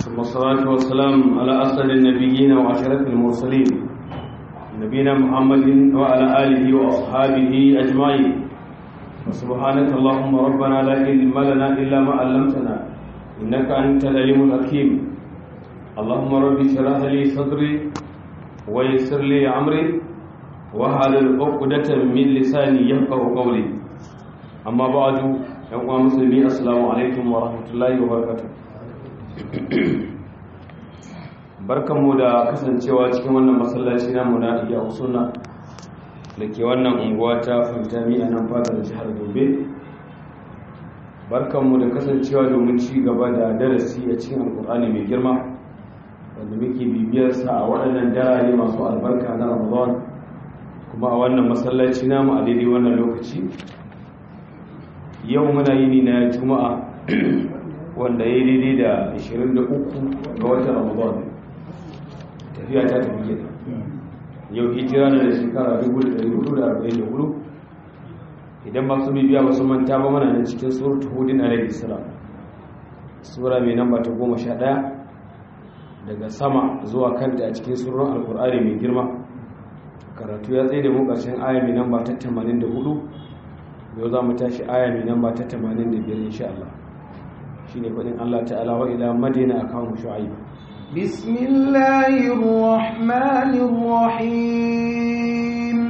ثم الصلاة والسلام على أسعد النبيين وأشرف المرسلين نبينا محمد وعلى آله وأصحابه أجمعين وسبحانك اللهم ربنا لا علم لنا إلا ما علمتنا إنك أنت العليم الحكيم اللهم رب اشرح لي صدري ويسر لي أمري وحلل عقدة من لساني يفقه قولي أما بعد يا مسلمين السلام عليكم ورحمة الله وبركاته barkanmu da kasancewa cikin wannan masallaci namu na iya usuna da ke wannan unguwa ta fantami a nan fadar jihar gobe barkanmu da kasancewa domin ci gaba da darasi a cikin alkur'ani mai girma wanda muke bibiyarsa a waɗannan darare masu albarka na ramadan kuma a wannan masallaci namu a daidai wannan lokaci yau muna yini na juma'a wanda ya yi daidai da 23 ga watan ramadan tafiya ta tafi gida yau hijira na da shekara 1444 idan masu bibiya ba su manta ba mana nan cikin suratul hudin alaihi salam sura mai namba ta 11 daga sama zuwa kanta a cikin surun alkur'ani mai girma karatu ya tsaye da mu ƙarshen aya mai namba ta 84 yau za mu tashi aya mai namba ta 85 insha Allah shine faɗin Allah ta'ala wa ila madina akawun shu'aib بسم الله الرحمن الرحيم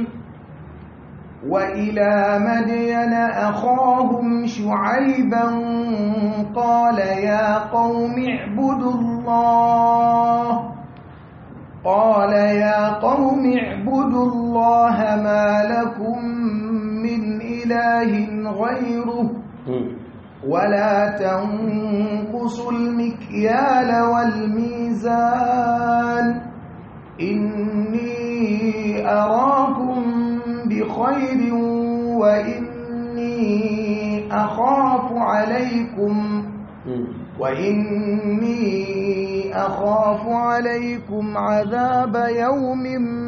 وإلى مدين أخاهم شعيبا قال يا قوم اعبدوا الله قال يا قوم اعبدوا الله ما لكم من إله غيره ولا تنقصوا المكيال والميزان إني أراكم بخير وإني أخاف عليكم وإني أخاف عليكم عذاب يوم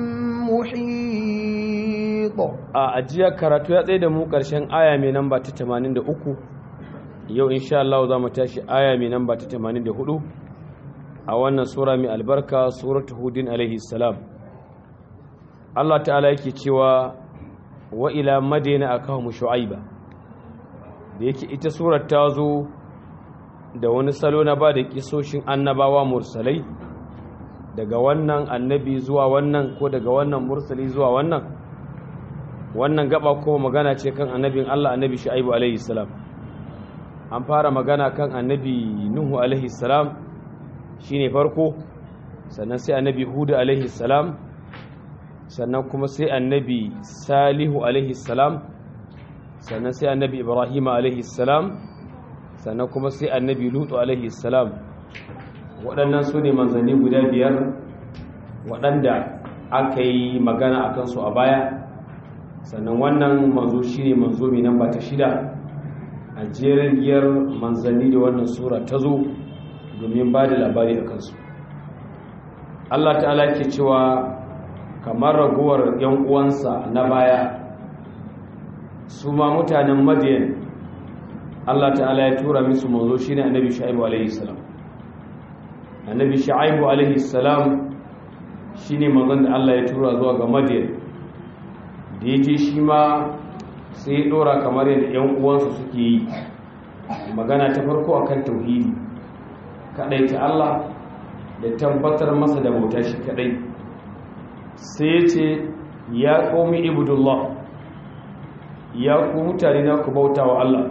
محيط أجيا كراتو يا تsaye da mu ƙarshen aya mai namba ta 83 yau insha Allah za mu tashi aya mai namba ta 84 a wannan sura mai albarka suratul hudin alaihi salam Allah ta'ala yake cewa wa ila madina akahum shu'aiba da yake ita surar ta zo da wani salo na ba da kisoshin annabawa mursalai daga wannan annabi zuwa wannan ko daga wannan mursali zuwa wannan wannan gaba kuma magana ce kan annabin Allah annabi shu'aibu alaihi salam an fara magana kan annabi nuhu alaihi salam shine farko sannan sai annabi hudu alaihi salam sannan kuma sai annabi salihu alaihi salam sannan sai annabi ibrahim alaihi salam sannan kuma sai annabi lutu alaihi salam waɗannan su ne manzanni guda biyar waɗanda aka yi magana a kansu a baya sannan wannan manzo shine manzo mai namba ta shida a jerin giyar manzanni da wannan sura ta zo domin ba da labari a kansu Allah ta'ala ke cewa kamar raguwar yan uwansa na baya su ma mutanen madiyan Allah ta'ala ya tura musu manzo shine annabi shu'aibu alaihi salam annabi shu'aibu alaihi salam shine manzon da Allah ya tura zuwa ga madiyan da yake shi ma sai ya dora kamar yadda yan uwansa suke yi magana ta farko akan tauhidi kadai ta Allah da tabbatar masa da bauta shi kadai sai ya ce ya qaumi ibudullah ya ku mutane na ku bauta wa Allah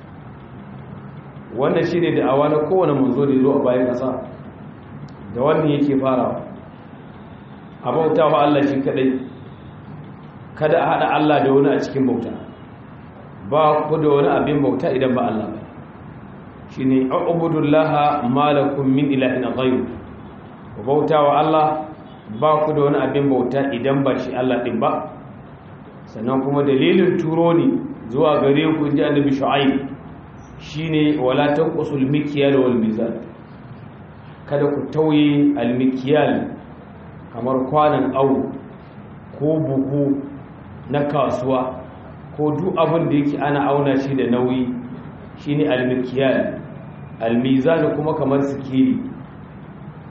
wannan shine da awa na kowane manzo da zo a bayan kasa da wannan yake farawa a bauta wa Allah shi kadai kada a hada Allah da wani a cikin bauta ba ku da wani abin bauta idan ba Allah ba shi ne a'ubudullaha malakum min ilahin ghayru ku bauta wa Allah ba ku da wani abin bauta idan ba shi Allah din ba sannan kuma dalilin turo ne zuwa gare ku inji annabi shu'aib shine wala tanqusul mikyal wal mizan kada ku tauye al mikyal kamar kwanan awu ko buhu na kasuwa ko duk abin da yake ana auna shi da nauyi shine al-mikyal al-mizan kuma kamar sikiri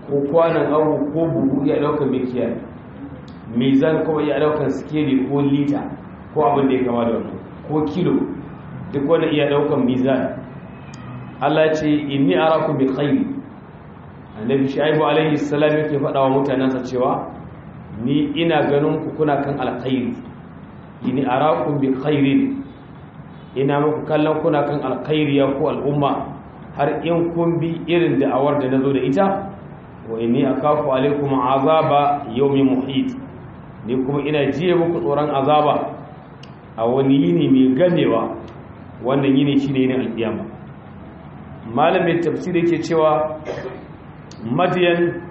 ko kwanan awu ko buhu iya ɗaukar mikiya mizan kuma iya ɗaukar sikeli ko lita ko abin da ya kama da wannan ko kilo duk wanda iya ɗaukar mizan Allah ce inni arakum bi khairi annabi shaibu alaihi salam yake faɗa wa mutanensa cewa ni ina ganin ku kuna kan alkhairi inni arakum bi khairin ina muku kallon kuna kan alkhairi ya ku al'umma har in kun bi irin da'awar da nazo da ita wa inni akafu alaikum azaba yawmin muhit ni kuma ina jiye muku tsoron azaba a wani yini mai gamewa wannan yini shine ne alkiyama malamin tafsir yake cewa madiyan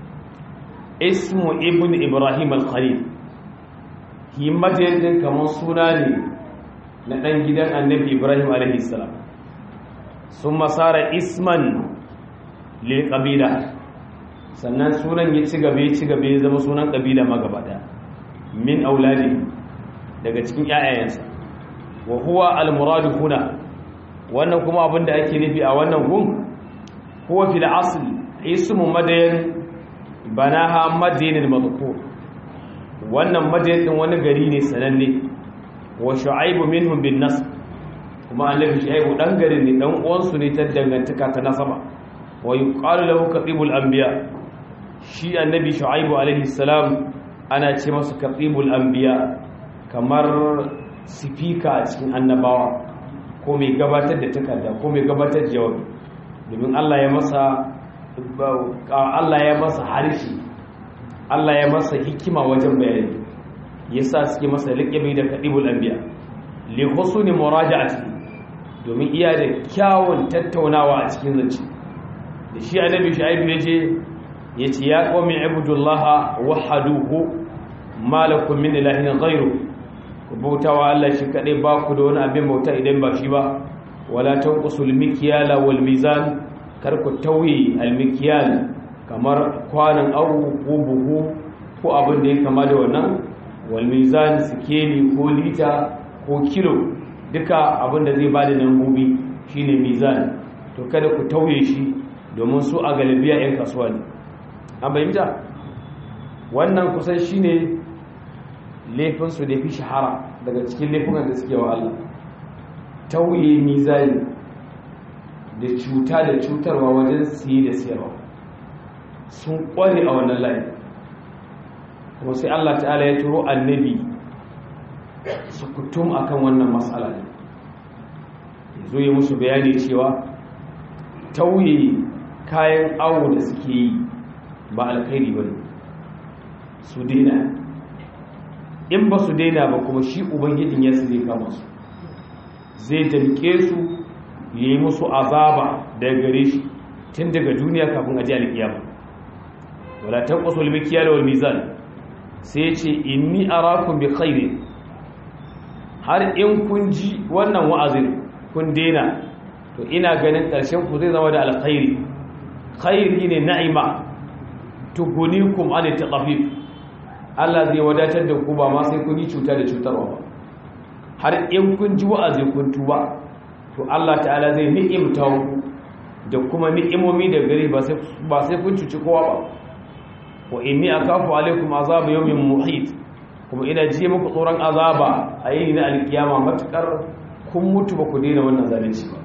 ismu ibn ibrahim al-khalil shi madiyan din kamar suna ne na dan gidan annabi ibrahim alaihi salam sun masara isman lil qabila sannan sunan ya ci gabe ci gabe ya zama sunan kabila magaba daya min auladi daga cikin ƴaƴayensa wa huwa al-muradu huna wannan kuma abin da ake nufi a wannan gun huwa fil asl ismu madayan banaha madayanil madhkur wannan madayan din wani gari ne sananne wa shu'aibu minhum bin nasb kuma annabi shu'aibu dan garin ne dan uwan su ne ta dangantaka ta nasaba wa yuqalu lahu qatibul anbiya shi annabi shu'aibu alaihi salam ana ce masa qatibul anbiya kamar sifika a cikin annabawa ko mai gabatar da takarda ko mai gabatar da jawabi domin Allah ya masa Allah ya masa harshe Allah ya masa hikima wajen bayani yasa suke masa liqabi da kadibul anbiya li husni muraja'ati domin iya da kyawun tattaunawa a cikin zance da shi annabi shu'aib yace yace ya qawmi ibudullaha wahaduhu malakum min ilahin ghayru ku bauta wa Allah shi kaɗai ba ku da wani abin bauta idan ba shi ba wala tanqusul mikyala wal mizan kar ku tauye al mikyal kamar kwanan awu ko buhu ko abin da ya kama da wannan wal mizan sikeli ko lita ko kilo duka abin da zai bada nan gobe shine mizan to kada ku tauye shi domin su a galibiya yan kasuwa ne an bayyana wannan kusan shine laifinsu da fi shahara daga cikin laifukan da suke wa Allah tauye mizani da cuta da cutarwa wajen siye da siyarwa sun kware a wannan layi kuma sai Allah ta'ala ya turo annabi su kutum akan wannan matsala ne ya zo yi musu bayani cewa tauye kayan awo da suke yi ba alkhairi ba ne su daina in ba su daina ba kuma shi ubangijin ya zai kama su zai damke su ya yi musu azaba daga gare shi tun daga duniya kafin aji alkiyama wala tanqasu al-mikyal wal mizan sai ya ce inni arakum bi khairi har in kun ji wannan wa'azin kun daina to ina ganin ƙarshen ku zai zama da alkhairi khairi ne na'ima tugunikum an taqafif Allah zai wadatar da ku ba ma sai kun yi cuta da cutarwa ba har in kun ji wa'azi kun tuba to Allah ta'ala zai ni'imta ku da kuma ni'imomi da gari ba sai ba sai kun cuci kowa ba wa inni akafu alaikum azab yawmin muhit kuma ina ji muku tsoron azaba a yini na alkiyama matukar kun mutu ba ku daina wannan zalunci ba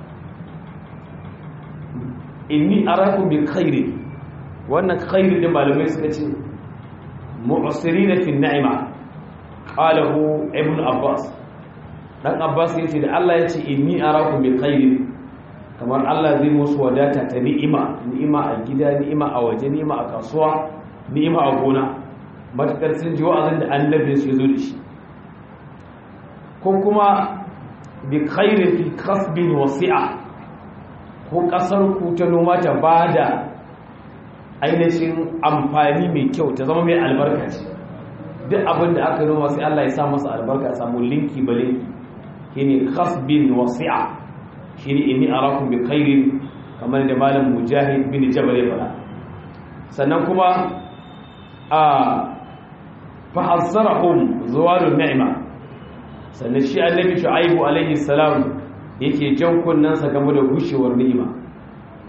inni arakum bi khairi wannan khairi da malamai suka ce mu'sirina fi ni'ima qalahu ibn abbas dan abbas yace da Allah yace inni arakum bi khairi kamar Allah zai musu wadata ta ni'ima ni'ima a gida ni'ima a waje ni'ima a kasuwa ni'ima a gona matakar sun ji wa'azin da annabi su zo da shi ko kuma bi khairin fi kasbin wasi'a ko kasar ku ta noma ta bada ainihin amfani mai kyau ta zama mai albarka ce duk abin da aka noma sai Allah ya sa masa albarka a samu linki ba linki shine kasbin wasi'a shine inni arakum bi khairin kamar da malam mujahid bin jabal ya fara sannan kuma a fahazzarahum zuwalun ni'ima sannan shi annabi shu'aibu alaihi salam yake jan kunnansa game da gushewar ni'ima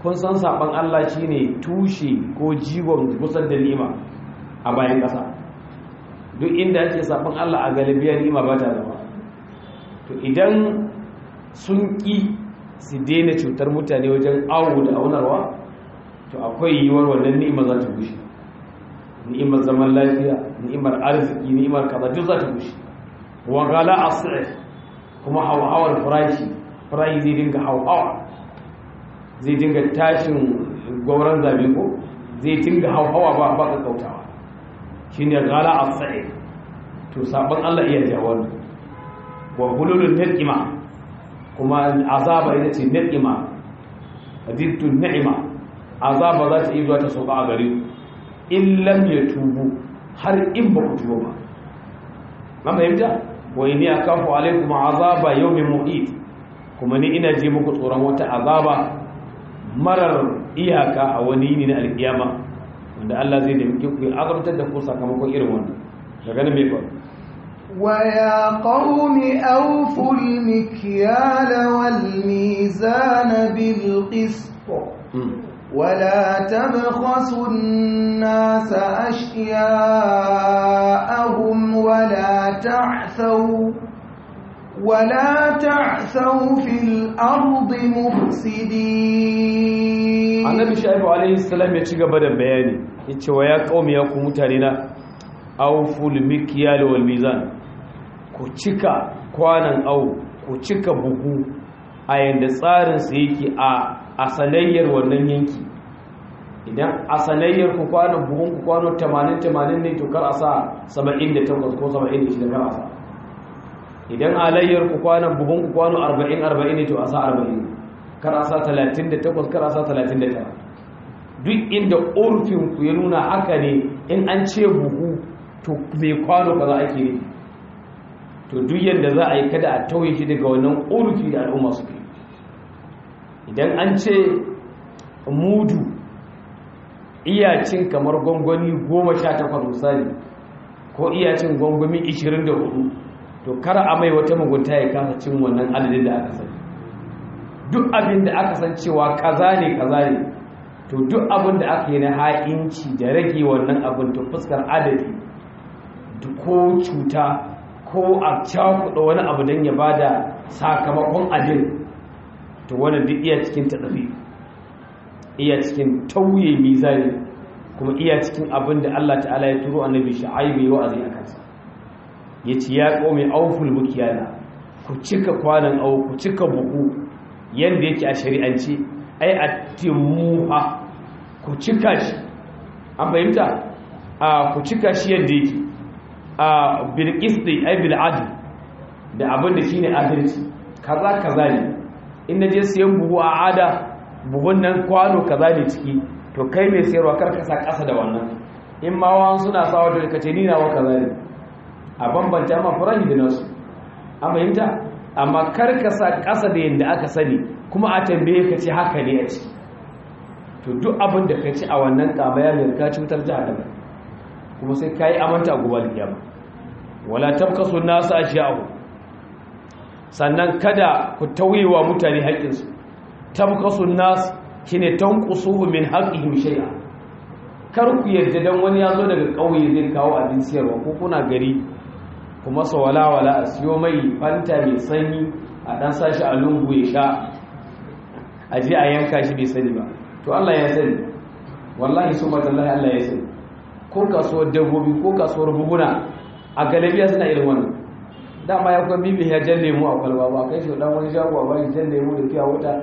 kun san saban Allah shine tushe ko jigon kusan da ni'ima a bayan ƙasa duk inda ake saban Allah a galibiyar ni'ima ba ta zama to idan sun ƙi su daina cutar mutane wajen awo da aunarwa to akwai yiwuwar wannan ni'ima za ta gushe ni'imar zaman lafiya ni'imar arziki ni'imar kaza duk za ta gushe wa gala asir kuma hauhawar farashi farashi zai dinga hauhawa zai dinga tashin gwamnan zabe ko zai dinga hauhawa ba ba ka kautawa shine gala asir to sabon Allah iya jawo wa hululun ni'ima kuma azaba ita ce ni'ima adittu ni'ima azaba za ta yi zuwa ta sauka a gare in lam yatubu har in ba ku tuba ba man fahimta wa inni akafu alaikum azaba yawmin muhit kuma ni ina ji muku tsoron wata azaba marar iyaka a wani yini na alkiyama wanda Allah zai da muke ku azabtar da ku sakamakon irin wannan daga nan mai faru ويا قوم أوفوا المكيال والميزان بالقسط ولا تبخسوا الناس أشياءهم ولا تعثوا ولا تعثوا في الأرض مفسدين annabi shaibu alaihi salam ya ci gaba da bayani yace wa ya qaumi ya ku mutane na awful mikyal wal mizan ku cika kwanan au ku cika buhu a yanda tsarin sa yake a asalayyar wannan yanki idan asalayyar ku kwanan buhun ku kwano 80 80 ne to kar a sa 78 ko 76 kar a sa idan alayyar ku kwanan buhun ku kwano 40 40 ne to a sa 40 kar a sa 38 kar a sa 39 duk inda urfin ku ya nuna haka ne in an ce buhu to mai kwano kaza ake ne to duk yadda za a yi kada a tauye shi daga wannan urfi da al'umma su ke idan an ce mudu iyacin kamar gwangwani goma sha takwas misali ko iyacin gwangwami 24 to kar a mai wata mugunta ya kasa cin wannan adadin da aka sani duk abin da aka san cewa kaza ne kaza ne to duk abin da aka yi na ha'inci da rage wannan abin to fuskar adadi ko cuta ko a cakuɗa wani abu don ya ba da sakamakon abin to wani duk iya cikin taɗafi iya cikin tauye mizani kuma iya cikin abin da Allah ta'ala ya turo annabi sha'aibu yi wa'azi a kansa ya ce ya ƙome auful bukiyana ku cika kwanan au ku cika buhu yadda yake a shari'anci ai a timuha ku cika shi an fahimta a ku cika shi yadda yake a bilkisti ai bil'adu da abin da shi ne adalci kaza kaza ne in na je siyan buhu a ada buhun nan kwano kaza ne ciki to kai mai sayarwa karkasa ƙasa da wannan in ma wani suna sawa da kace ni nawa kaza ne a bambanta ma farahi da nasu an fahimta amma karkasa ƙasa da yadda aka sani kuma a tambaye ka ce haka ne a ciki to duk abin da ka ci a wannan kamayar ka cutar jihar kuma sai ka yi amanta a gobe alkiyama wala tabkasu nasu ashiyahu sannan kada ku tauyewa mutane haƙƙinsu tabkasu nasu shine tanqusuhu min haqqihim shay'a kar ku yarda dan wani ya zo daga ƙauye zai kawo abin siyarwa ko kuna gari kuma sa wala wala a siyo mai fanta mai sanyi a dan sashi a lungu ya sha a je a yanka shi bai sani ba to Allah ya sani wallahi subhanallahi Allah ya sani ko kasuwar dabbobi ko kasuwar buguna a galabiya suna irin wannan dama ya kuma bibi ya jan lemu a kwalba ba kai shi dan wani shago ba shi jan lemu da fiya wuta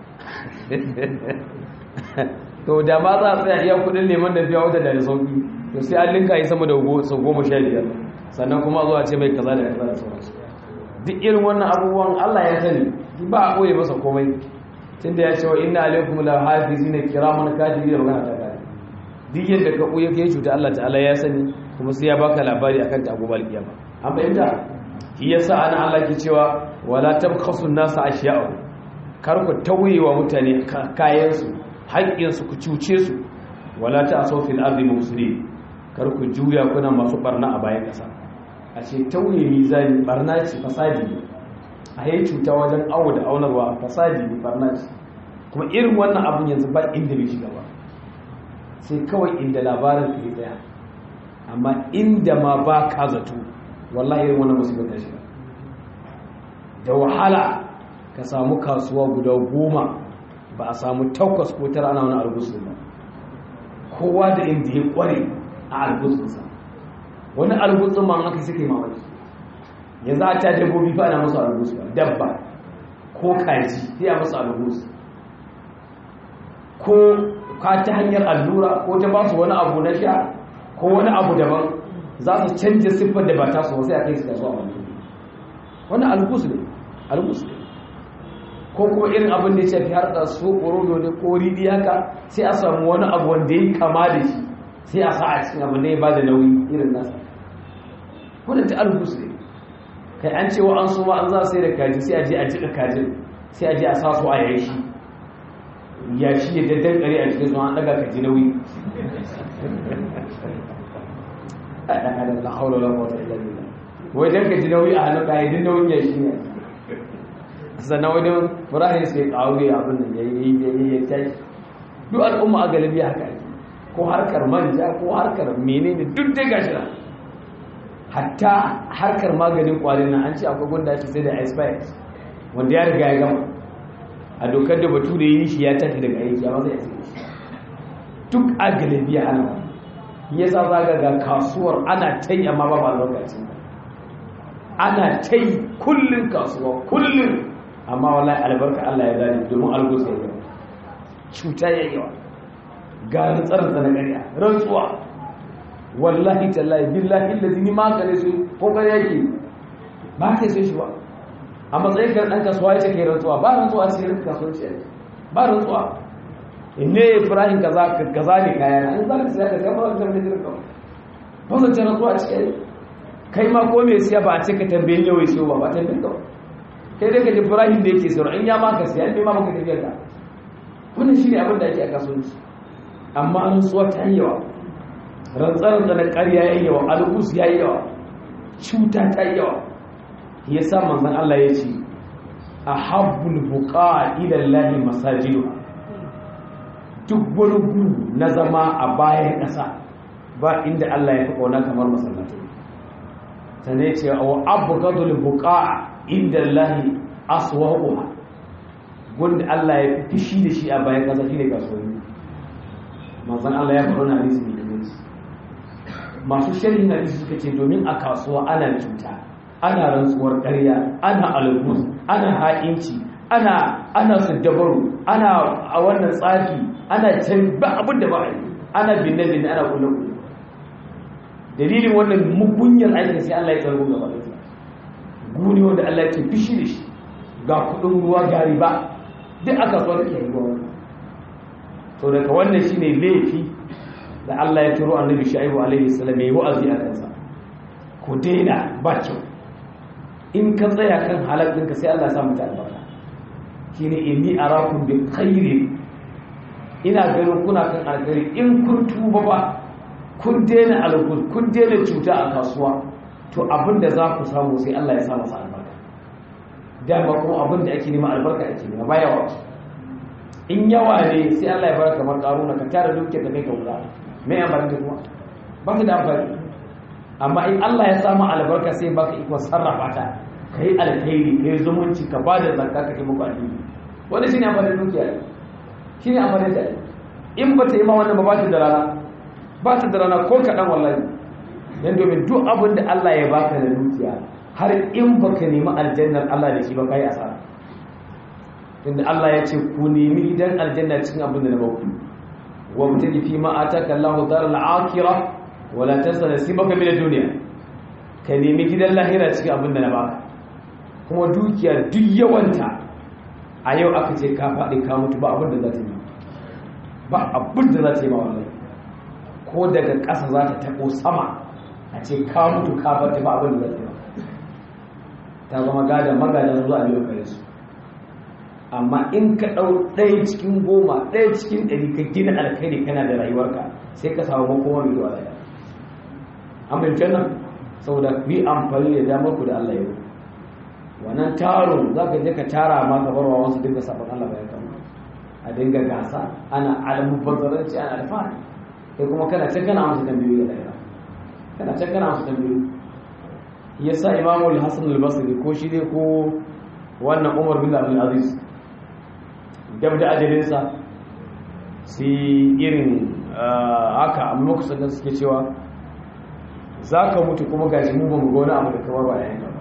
to da ma za a tsaya iya kudin lemon da fiya wuta da da sauki to sai an linka yi sama da sau goma sha biyar sannan kuma zuwa ce mai kaza da kaza da sauransu duk irin wannan abubuwan allah ya sani ba a ɓoye masa komai tunda ya ce wa inna alaikum la hafizina kiraman katibi da magana ta kare duk yadda ka ɓoye ka yi cuta Allah ta'ala ya sani kuma sai ya baka labari akan ta gobe alkiyama an fahimta shi yasa ana Allah ke cewa wala tabkhasu nasa ashiya'u kar ku tauye wa mutane kayan su haƙƙin su ku cuce su wala ta'asu fil ardi mufsidin kar ku juya kuna masu barna a bayan ƙasa a ce tauye mizani barna ce fasadi ne a yi cuta wajen awo da aunarwa fasadi ne barna ce kuma irin wannan abun yanzu ba inda bai shiga ba sai kawai inda labarin ka yi tsaya amma inda ma ba ka zato wallahi irin wannan musibar ta shiga da wahala ka samu kasuwa guda goma ba a samu takwas ko tara ana wani algusu ba kowa da inda ya kware a algusunsa wani algusun ma aka suke mamaki yanzu a ta dabbobi fa ana musu algusu dabba ko kaji sai a musu algusu ko ka ta hanyar allura ko ta ba su wani abu na sha ko wani abu daban za su canja siffar da ba ta su sai a kai su kasuwa wani wani algusu ne algusu ne ko kuma irin abin da ya shafi har da su ƙorodo ne ko riɗi haka sai a samu wani abu wanda ya kama da shi sai a sa a cikin abin da ya ba da nauyi irin nasa wadda ta alhus ne kai an cewa an suma an za sai da kaji sai a je a jika kajin sai a je a sa su a yayi shi ya shi ya daddan kare a cikin su an daga kaji nauyi a ɗan adam la haula la quwwata illa billah wai dan kaji nauyi a hannun ɗaya din nauyin ya shi ne sannan wani murahin sai ƙaure abin da ya yi ya tashi duk al'umma a galibi haka ake ko harkar manja ko harkar menene duk dai gashi na hatta harkar maganin kwarin nan an ce akwai gunda ake sai da expires wanda ya riga ya gama a dokar da batu da yi shi ya tafi daga aiki amma zai sai duk a galibi ya hana ya sa zaga ga kasuwar ana ta yi amma ba ba lokacin ana ta yi kullum kasuwa kullum amma wallahi albarka Allah ya zane domin algusa ya yawa cuta ya yawa ga tsarin na ƙarya rantsuwa wallahi tallahi billahi allazi ni ma kare su ko kare yake ba kai sai shi ba a matsayin kan dan kasuwa yace kai rantsuwa ba rantsuwa sai rin kasuwanci ne ba rantsuwa inne ibrahim kaza kaza ne kaya an zaka sai ka sai ba zan da jirka ba zan ce rantsuwa a cikin kai ma ko me siya ba a ce ka tambaye yau sai ba ba tambaye ka kai dai ka ji ibrahim da yake sayar in ya maka siya in ma maka tafiyar ka wannan shine abin da ake a kasuwanci amma an tsuwa ta yawa rantsar da na ƙarya ya yawa algus ya yawa cuta ta yawa ya sa manzan Allah ya ce a habbul buƙa ilallahi masajidu duk wani gu na zama a bayan ƙasa ba inda Allah ya fi ƙauna kamar masallatai sannan ya ce wa abu gadul buƙa inda lahi aswaquha gunda Allah ya fishi da shi a bayan ƙasa shine kasuwanni manzon Allah ya faɗa na hadisi ne masu sharhin hadisi suka ce domin a kasuwa ana cuta ana rantsuwar ƙarya ana algus ana ha'inci ana ana dabaru ana a wannan tsafi ana can ba abin da ba a yi ana binne binne ana kulle kulle dalilin wannan mugunyar aikin sai Allah ya tsaro gaba da guni wanda Allah ya ce fishi da shi ga kudin ruwa ga riba duk aka so take yi ruwa to daga wannan shine laifi da Allah ya turo annabi Shu'aibu alaihi salam yayi wa'azi a kansa ku daina ba kyau in ka tsaya kan halal ɗinka sai Allah ya sa mata albarka shine inni arakum bi khairin ina ganin kuna kan alkhairi in kun tuba ba kun daina alkul kun daina cuta a kasuwa to abin da za ku samu sai Allah ya sa masa albarka dama kuma abin da ake nema albarka ake nema ba yawa in yawa ne sai Allah ya bar kamar karuna ka tara dukiyar da kai ka wura mai amfani da kuma ba ka da amfani amma in Allah ya samu albarka sai baka ikon sarrafa ta ka yi alkhairi ka yi zumunci ka ba da zakka ka yi muku alheri wanda shine amfani da dukiya shine amfani da in ba ta yi ma wannan ba ba ta da rana ba ta da rana ko kaɗan wallahi dan domin duk abin da Allah ya baka da dukiya har in baka nemi aljannar Allah da shi ba kai asara tunda Allah ya ce ku nemi idan aljanna cikin abin da na baku wa mutaji fi ma ataka Allahu daral akhirah wa la tansa nasibaka min ad-dunya ka nemi gidan lahira cikin abin da na baka kuma dukiya duk yawanta a yau aka ce ka faɗi ka mutu ba abin da za ta yi ba abin da za ta yi ma wallahi ko daga ƙasa za ta taɓo sama a ce ka mutu ka bata ba abin da zai ta zama gada magadan zuwa biyu kare su amma in ka ɗau ɗaya cikin goma ɗaya cikin ɗari ka gina alkhairi kana da rayuwarka sai ka samu makoma mai zuwa daya an bai nan saboda ku yi amfani da damar ku da Allah yau wannan taron za ka je ka tara ma ka barwa wasu dinga sabon Allah bayan kama a dinga gasa ana almubazzaranci ana alfahari kai kuma kana can kana amsa tambayoyi da ɗaya kana can kana amsa tambayoyi ya sa imamul hassan al-basri ko shi ne ko wannan umar bin abdul aziz gab da ajalinsa sai irin haka amma makusan da suke cewa za ka mutu kuma gashi mu ba mu ga wani abu da kamar ba yayin ba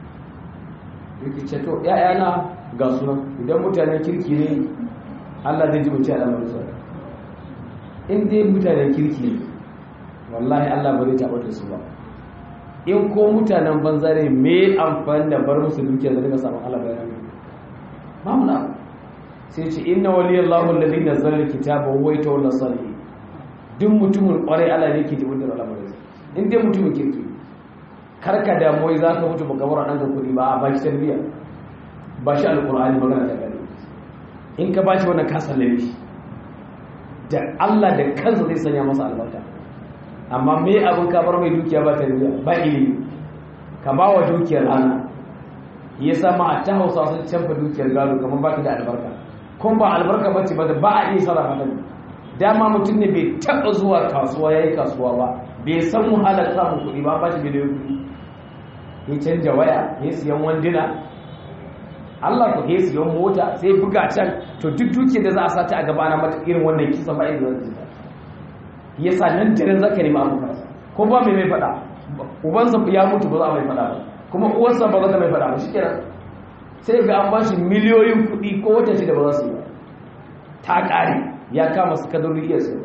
yake ce to ‘ya'yana ga suna idan mutanen kirki ne Allah zai ji mutu a lamarin sa in dai mutanen kirki ne wallahi Allah ba zai taɓa da su ba in ko mutanen banza ne me amfani da bar musu dukiya da daga samun Allah bayan ba mu na sai ce inna waliyallahu alladhi nazzala alkitaba wa huwa yatawalla salihin duk mutumin kwarai Allah ne ke jibin da lamarin in dai mutumin kirki karka damuwai za ka mutu makabar ɗan ga kuɗi ba a ba shi tarbiyya ba shi alƙur'ani magana ta gani in ka ba shi wannan ka sallame shi da Allah da kansa zai sanya masa albarka amma me abin ka bar mai dukiya ba tarbiyya ba ilimi ka ba wa dukiyar ana ya sama a ta hausa sun canfa dukiyar gado kamar ba ta da albarka kun ba albarka ba ce ba da ba a iya sarrafa ta dama mutum ne bai taɓa zuwa kasuwa ya yi kasuwa ba bai san wahalar samun kuɗi ba ba shi miliyoyin kuɗi ya canja waya ya siyan wanduna Allah ku ya siyan mota sai buga can to duk duke da za a sata a gaba na mata irin wannan kisan ba irin wannan kisan ya sa nan jiran zaka nemi abu kansa ko ba mai mai faɗa ubansa ya mutu ba za a mai faɗa ba kuma uwarsa ba za ta mai faɗa ba shi kenan sai ga an ba shi miliyoyin kuɗi ko wata shida ba za su yi ba ta ƙare ya kama su kadarori iya sai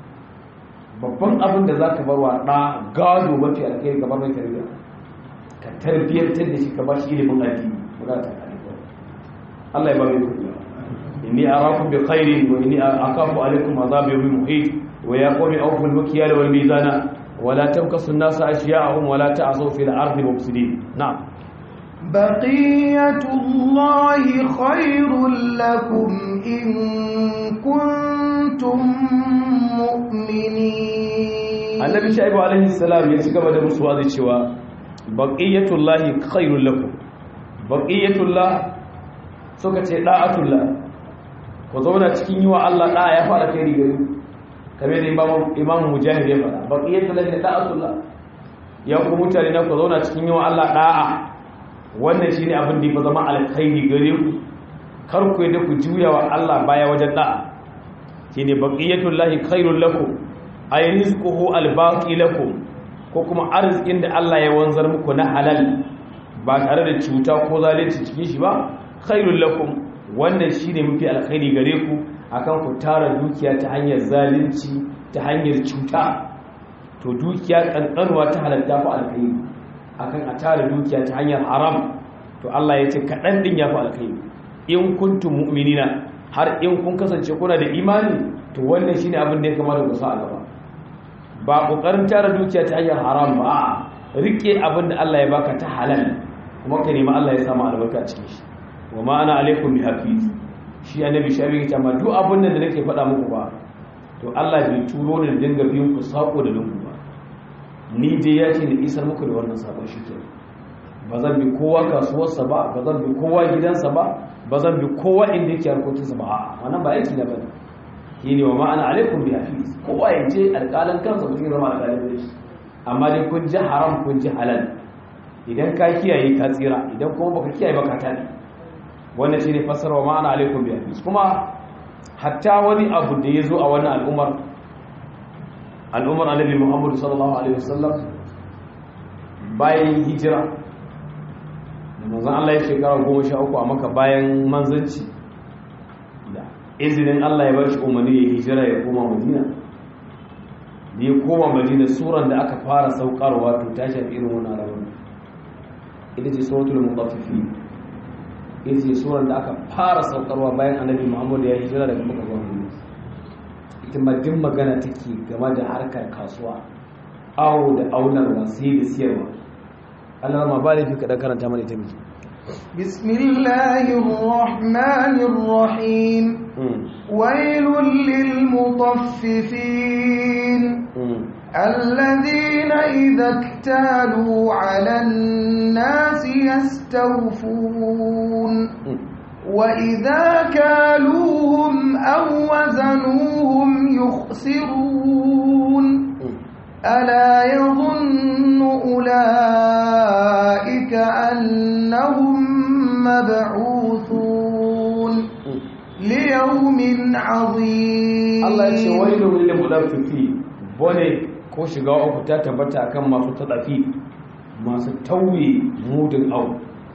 babban abin da za ka bar wa ɗa gado mafi alkhairi ka bar mai tarbiyya ka tarbiyyantar da shi ka ba shi ilimin addini ba za ta kare ba Allah ya ba mai kuɗi inni arakum bi khairin wa inni akafu alaikum azab yawmin muhit wa ya qawmi awfu al-mikyal wal mizana wa la tabkasu an-nasa ashya'ahum wa la ta'asu fil ardi mufsidin na'am بقية الله خير لكم إن كنتم مؤمنين annabi shaibu alaihi salam ya ci gaba da musu wazi cewa baqiyatullahi khairul lakum baqiyatullah suka ce da'atullah ku zauna cikin yiwa Allah da ya fara kai gari kamar da imam imam mujahid ya fara baqiyatullahi da'atullah ya ku mutane na ku zauna cikin yiwa Allah da'a wannan shine abin da ya zama alkhairi gare ku kar ku yadda ku juya wa Allah baya wajen da'a shine baqiyatullahi khairul lakum ay rizquhu albaqi lakum ko kuma arzikin da Allah ya wanzar muku na halal ba tare da cuta ko zalunci cikin shi ba khairul lakum wannan shine mafi alkhairi gare ku akan ku tara dukiya ta hanyar zalunci ta hanyar cuta to dukiya kankanuwa ta halatta fa alkhairi akan a tara dukiya ta hanyar haram to Allah ya ce kaɗan ɗin ya fi alkhairi in kuntum mu'minina har in kun kasance kuna da imani to wannan shine abin da ya kamata ku sa a gaba ba kokarin tara dukiya ta hanyar haram ba rike abin da Allah ya baka ta halal kuma ka nemi Allah ya samu albarka cikin shi wa ma ana alaikum bi hafiz shi annabi shabi ta ma duk abin da nake faɗa muku ba to Allah bai turo ni da dinga biyan ku sako da lungu ba ni dai ya ce ni isar muku da wannan sabon shi kenan ba zan bi kowa kasuwarsa ba ba zan bi kowa gidansa ba ba zan bi kowa inda yake harkokinsa ba a wannan ba aiki na ba ne shi ne wa ma'ana alaikum bi hafiz kowa ya je alƙalan kansa mutum zama alƙalin da shi amma dai kun ji haram kun ji halal idan ka kiyaye ka tsira idan kuma baka kiyaye ba ka tabi wannan shine fassara wa ma'ana alaikum bi hafiz kuma hatta wani abu da ya zo a wannan al'ummar al'ummar annabi muhammadu sallallahu alaihi wasallam bayan hijira manzan Allah ya shekara goma sha uku a maka bayan manzanci da izinin Allah ya bar shi umarni ya hijira ya koma madina da ya koma madina suran da aka fara saukarwa to ta shafi irin wani rawar ita ce suratul mutaffifi ita ce suran da aka fara saukarwa bayan annabi muhammad ya hijira daga maka zuwa madina ita ma duk magana take game da harkar kasuwa awo da aunarwa sai da siyarwa Allah ma ba laifi kaɗan karanta mana ita miki. Bismillahirrahmanirrahim. Wailul lil mutaffifin. الذين إذا اكتالوا على الناس يستوفون وإذا كالوهم أو وزنوهم يخسرون ألا يظن أولئك أنهم مبعوثون ليوم عظيم Allah ya ce wailun lil mudaffifi bone ko shiga uku ta tabbata akan masu tadafi masu tauye mudin au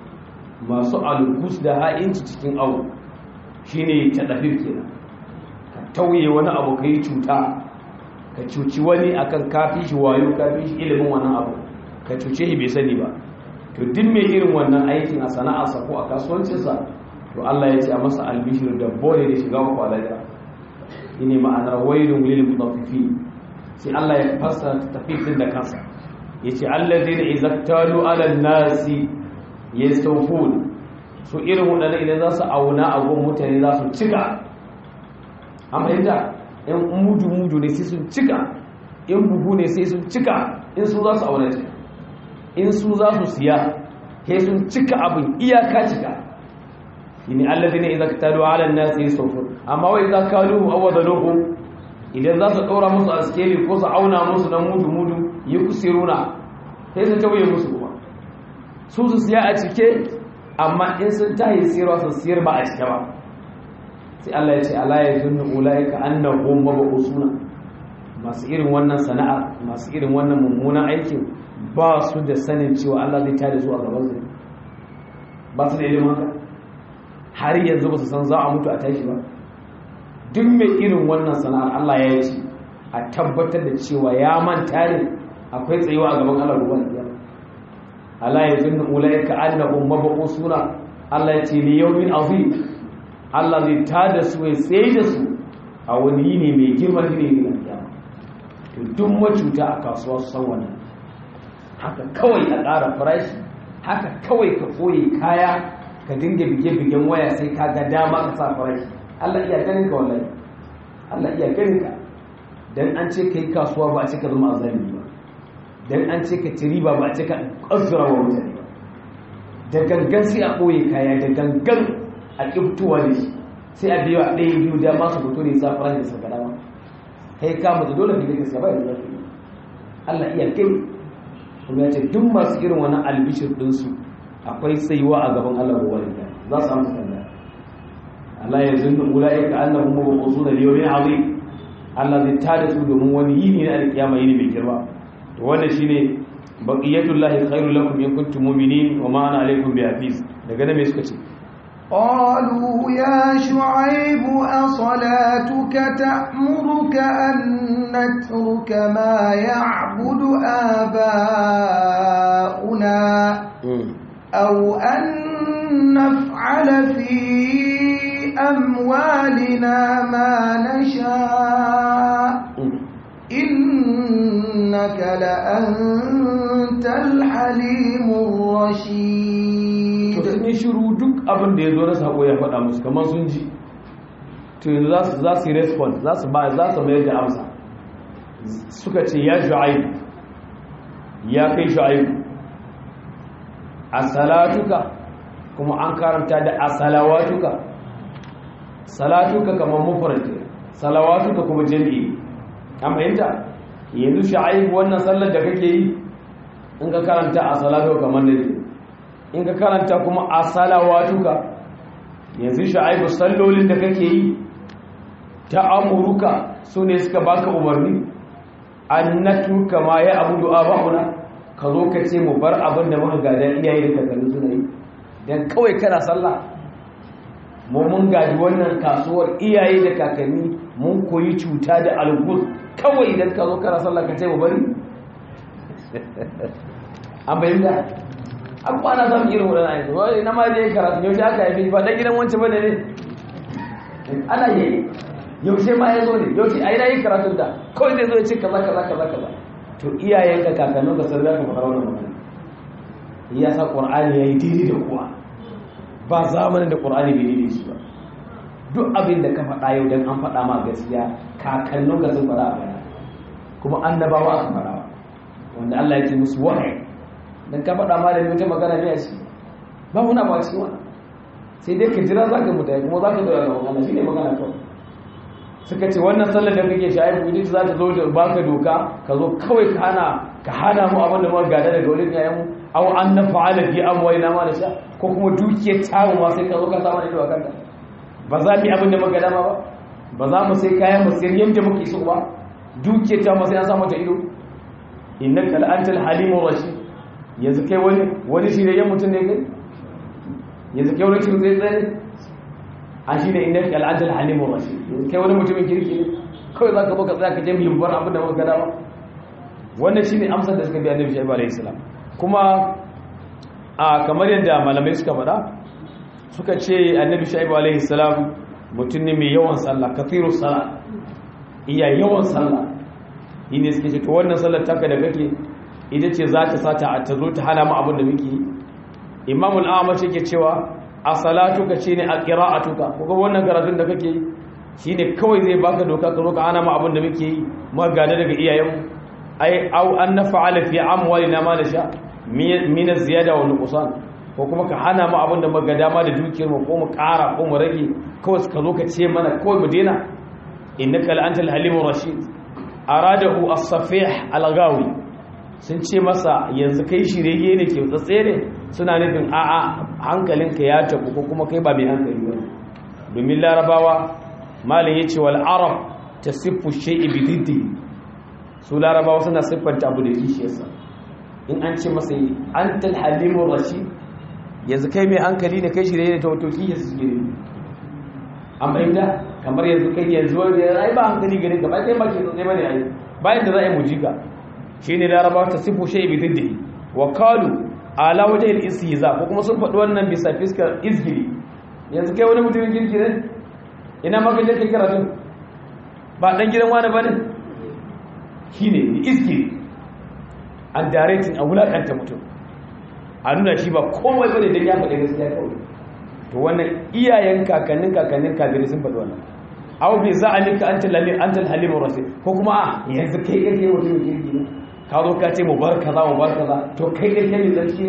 masu algus da ha'inci cikin au shine tadafi kenan ka tauye wani abu kai cuta ka cuci wani akan kafi shi wayo kafi shi ilimin wannan abu ka cuce shi bai sani ba to duk mai irin wannan aikin a sana'arsa ko a kasuwancinsa to Allah ya ce a masa albishir da bone da shiga uku alaika shine ma'anar wailun lil mutaffifin sai Allah ya fassara tafifin da kansa yace allazina izaktalu ala nasi yastawfun su irin wadannan idan za su auna a gun mutane za su cika amma yadda in mudu mudu ne sai sun cika in buhu ne sai sun cika in su za su auna ce in su za su siya sai sun cika abin iyaka cika shine alladhina idza katalu ala an-nas yasawfun amma wa idza kaluhu aw wadaluhu idan za su ɗora musu askeli ko su auna musu dan mudu mudu yukusiruna sai su tawaye musu kuma su su siya a cike amma in sun tahi sirwa su siyar ba a cike ba sai Allah ya ce ala yazunnu ulaika annahum mab'usuna masu irin wannan sana'a masu irin wannan mummunan aikin ba su da sanin cewa Allah zai tada su a gaban su ba su da ilimin haka har yanzu ba su san za a mutu a tashi ba duk mai irin wannan sana'ar Allah ya ce a tabbatar da cewa ya manta ne akwai tsayuwa a gaban Allah ruwan kiyama Allah ya zunnu ulaika annahum mabqusuna Allah ya ce li yawmin azim Allah zai tada su ya tsaye da su a wani yini mai girma ne ne kiyama to duk macuta a kasuwa su san wannan haka kawai a ƙara farashi haka kawai ka koye kaya ka dinga bige-bigen waya sai ka ga dama ka sa farashi Allah iya ganin ka wallahi Allah iya ganin ka dan an ce kai kasuwa ba a ce ka zama azami ba dan an ce ka ci riba ba a ce ka kazzura wa mutane ba da gangan sai a ɓoye kaya da gangan a ƙibtuwa da shi sai a biya ɗaya biyu da masu fito ne sa farashi da saka dama kai ka mutu dole ka je ka ba da zafi Allah iya gani kuma ya ce duk masu irin wani albishir ɗinsu akwai tsayuwa a gaban Allah ruwa da za su amsa tambaya Allah ya zunnu ulaika annahum mabqusuna li yawmin azim Allah zai tada su domin wani yini na alkiyama yini mai girma to wannan shine baqiyatullahi khairul lakum in kuntum mu'minin wa ma ana alaykum bihafiz daga nan me suka ce قالوا يا شعيب أصلاتك تأمرك أن نترك ما يعبد آباؤنا أو أن نفعل في أموالنا ما نشاء إنك لأنت الحليم الرشيد to sun shiru duk abin da ya zo na sako ya faɗa musu kamar sun ji to yanzu za su yi response za su ba za su mayar da amsa suka ce ya shu'aib ya kai shu'aib a salatuka kuma an karanta da a salawatuka salatuka kamar mufarki salawatuka kuma jami'i an fahimta yanzu shu'aib wannan sallar da kake yi in ka karanta a salatuka kamar da in ka karanta kuma a salawatuka yanzu shu'aib sallolin da kake yi ta amuruka su ne suka baka umarni an natuka ma ya abudu aba'una ka zo ka ce mu bar abin da muka gada iyaye da kakanni suna yi dan kawai kana sallah mu mun gadi wannan kasuwar iyaye da kakanni mun koyi cuta da algus kawai idan ka zo kana sallah ka ce mu bari an bayyana an kwana zan irin wadannan ayyuka wai na ma je karatu yau aka haifi ba dan gidan wancan bane ne ana yi yaushe ma ya zo ne yaushe a yana yin karatun da kawai zai zo ya ce kaza kaza kaza kaza to iyayen ka kakannin ka sarrafa ka fara wannan magana ya sa qur'ani yayi daidai da kuwa ba zamanin da qur'ani bai daidai shi ba duk abin da ka faɗa yau dan an faɗa ma gaskiya kakannin ka sun faɗa a baya kuma annabawa aka faɗa wanda Allah ya ce musu wahayi dan ka faɗa ma da wata magana ne a ciki ba muna ba cikin wannan sai dai ka jira za ka mutu kuma za ka zo a gaban Allah shi ne magana kawai suka ce wannan sallar da kake shayi ita za ta zo da baka doka ka zo kawai ka hana ka hana mu abin da muka gada daga wurin yayan mu aw an na fa'ala fi amwalina ma da sha ko kuma dukiyar tawo ma sai ka zo ka samu ido a kanta ba za mu yi abin da muka dama ba ba za mu sai kayan mu sayar yanda muke so ba dukiyar ta ma sai an samu ta ido innaka la'antal halimur rashid yanzu kai wani wani shi ne yan mutum ne kai yanzu kai wani shi zai tsaye a shi ne inda al'adar halimun rashi kai wani mutumin kirki ne kawai za ka baka tsaya ka je limbar abin da muka gada ba wannan shi ne amsar da suka biya annabi shaibu alaihi salam kuma a kamar yadda malamai suka faɗa suka ce annabi shaibu alaihi salam mutum ne mai yawan sallah kathiru sallah iya yawan sallah yi ne suke ce to wannan sallar taka da kake ita ce za ta sata a ta zo ta hana mu abin da muke yi imamul amash yake cewa a salatuka shi ne a ƙira'atuka kuka wannan karatun da kake yi shi ne kawai zai baka doka ka zo ka hana ma abin da muke yi ma gane daga iyayenmu ai au an na fa'ala fi amwali na ma da sha mina ziyada wa nuqsan ko kuma ka hana mu abin da muka dama da dukiyar mu ko mu ƙara ko mu rage kawai ka zo ka ce mana kawai mu daina innaka la antal halimur rashid aradahu as-safih al-ghawi sun ce masa yanzu kai shirye ne ke tsatse ne suna nufin a'a hankalinka ya tabu ko kuma kai ba mai hankali ba domin larabawa malin ya ce wal arab ta siffu shai'i bididdi su larabawa suna siffanta abu da kishiyarsa in an ce masa an talhalimun rashi yanzu kai mai hankali ne kai shirye ne ta wato kishiyarsa su gini an bayyana kamar yanzu kai yanzu wani ya ba hankali gani ka ba kai ba ke tsatsai ba ne a yi bayan da za a yi mujika shi ne larabawa ta siffu shai'i bididdi wa kalu ala wajen istihza ko kuma sun faɗi wannan bisa fiskar izgiri yanzu kai wani mutumin kirki ne ina maka je kai karatu ba dan gidan wani bane shine izgiri an directing a wulakanta mutum a nuna shi ba komai bane dan ya faɗi gaskiya kawai to wannan iyayen kakannin kakannin kabirai sun faɗi wannan aw bi za'alika anta lalim anta halimur rasul ko kuma yanzu kai kake mutumin kirki ne ka zo ka ce mu bar kaza mu bar kaza to kai da kai ne zarki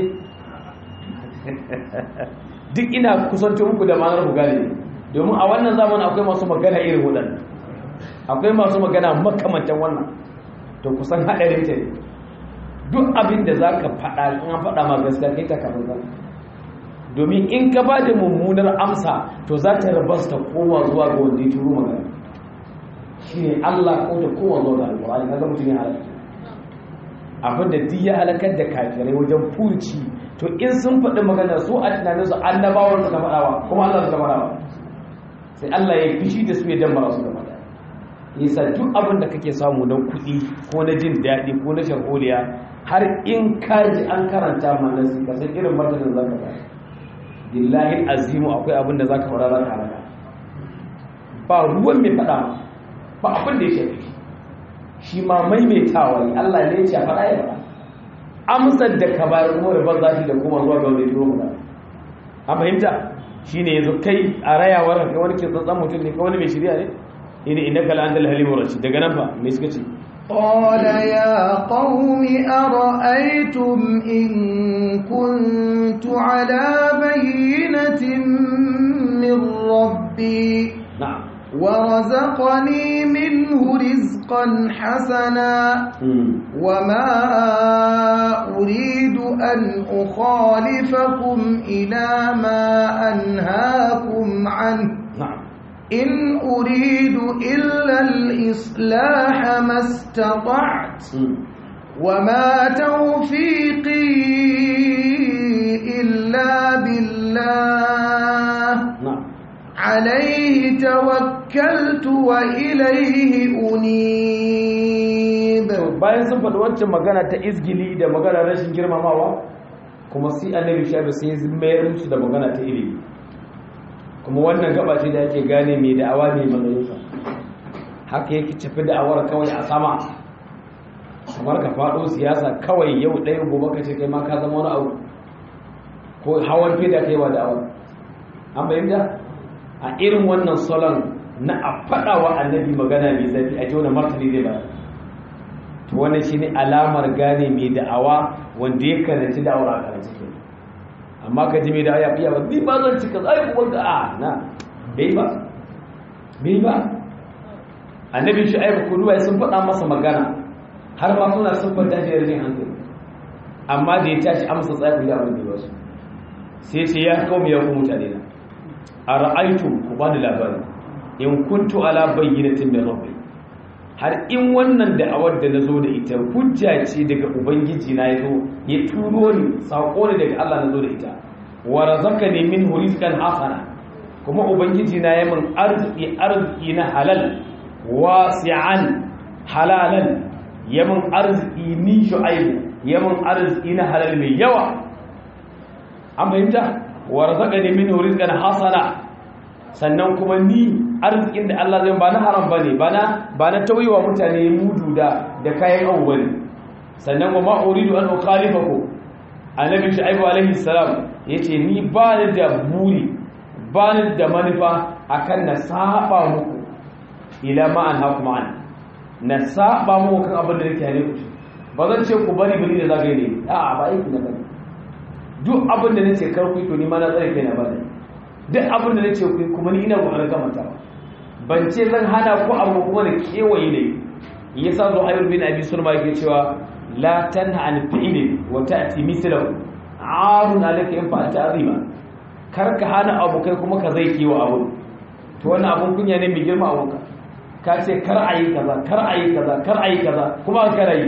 duk ina kusanto muku da ma'anar ku gane domin a wannan zamanin akwai masu magana irin waɗannan akwai masu magana makamantan wannan to kusan haɗarin ta ne duk abin da za ka faɗa in an faɗa ma gaskiya kai ta kamar zan domin in ka ba da mummunar amsa to za ta rabas ta koma zuwa ga wanda ya turo magana shi ne allah ko ta koma zuwa ga alƙur'ani kaga mutum ya halatta abin da duk ya halakar da kafirai wajen furci to in sun faɗi magana su a tunanin su annabawar suka faɗawa kuma Allah suka faɗawa sai Allah ya fishi da su ya dambara su da faɗa yasa duk abin da kake samu na kuɗi ko na jin daɗi ko na sharholiya har in ka ji an karanta mana su ka san irin martanin za ka faɗa billahi azimu akwai abin da za ka faɗa za ka halaka ba ruwan mai faɗa ba abin da ya shafi shi ma maimaitawa ne Allah ne ya ce faɗa ya faɗa amsar da ka bayar kuma da za shi da kuma zuwa ga wanda turo mu a fahimta shine yanzu kai a rayawar ka wani ke tsantsan mutum ne ka wani mai shirya ne ina inna kala andal halimur rashid daga nan fa me suka ce قال يا قوم أرأيتم إن كنت على بينة من ربي na'am ورزقني منه رزقا حسنا وما أريد أن أخالفكم إلى ما أنهاكم عنه na'am إن أريد إلا الإصلاح ما استطعت وما توفيقي إلا بالله na'am عليه توكلت وإليه أنيب bayan sun faɗi wancan magana ta izgili da magana rashin girmamawa kuma sai annabi shafi sai ya mayar musu da magana ta ilimi kuma wannan gaba ce da yake gane mai da'awa ne matsayinsa haka yake tafi da'awar kawai a sama kamar ka faɗo siyasa kawai yau ɗaya gobe ka ce kai ma ka zama wani abu ko hawan fida kai wa da'awar an bayyana a irin wannan salon na a faɗa wa annabi magana mai zafi a jona martani zai ba to wannan shine alamar gane mai da'awa wanda ya karanci da'awar a karanci ke amma ka ji mai da aya iya ba ni ba zan cika zai kuma ga a na bai ba bai ba annabi shu'aib kuduwa sun faɗa masa magana har ma suna sun fanta shi da jin hankali amma da ya tashi amsa tsaye ku da abin da wasu sai ce ya kawo ya ku mutane na a ra'aitu ku ba da labari in kuntu ala bayyinatin min rabbi har in wannan da'awar da nazo da ita hujja ce daga ubangiji na yazo ya turo ni sako ne daga Allah nazo da ita wa razaqani min rizqan hasana kuma ubangiji na ya min arziki arziki na halal wasi'an halalan ya min arziki ni shu'aibu ya min arziki na halal mai yawa an fahimta wa razaqani min rizqan hasana sannan kuma ni arzikin da Allah zai ba na haram bane ba na ba na tauyewa mutane mudu da da kayan abu bane sannan wa ma uridu an ukhalifaku annabi shu'aibu alaihi salam yace ni ba ni da buri ba ni da manufa akan na saba muku ila ma an hakum an na saba muku kan abin da nake hane ku ba zan ce ku bari bari da zagaye ne a'a ba aiki na bane duk abin da nace kar ku to ni ma na tsare kai na bane duk abin da na ce kuma ni ina ƙoƙarin kamata ban ce zan hana ku abu kuma da kewaye ne ya sa zo ayyul bin abi sulma yake cewa la tanha an fi'lin wa ta'ti mithlahu arun alayka in fa'alta azima kar ka hana abu kai kuma ka zai kewa abu to wannan abun kunya ne mai girma abun ka ka ce kar ayi kaza kar ayi kaza kar ayi kaza kuma ka rayi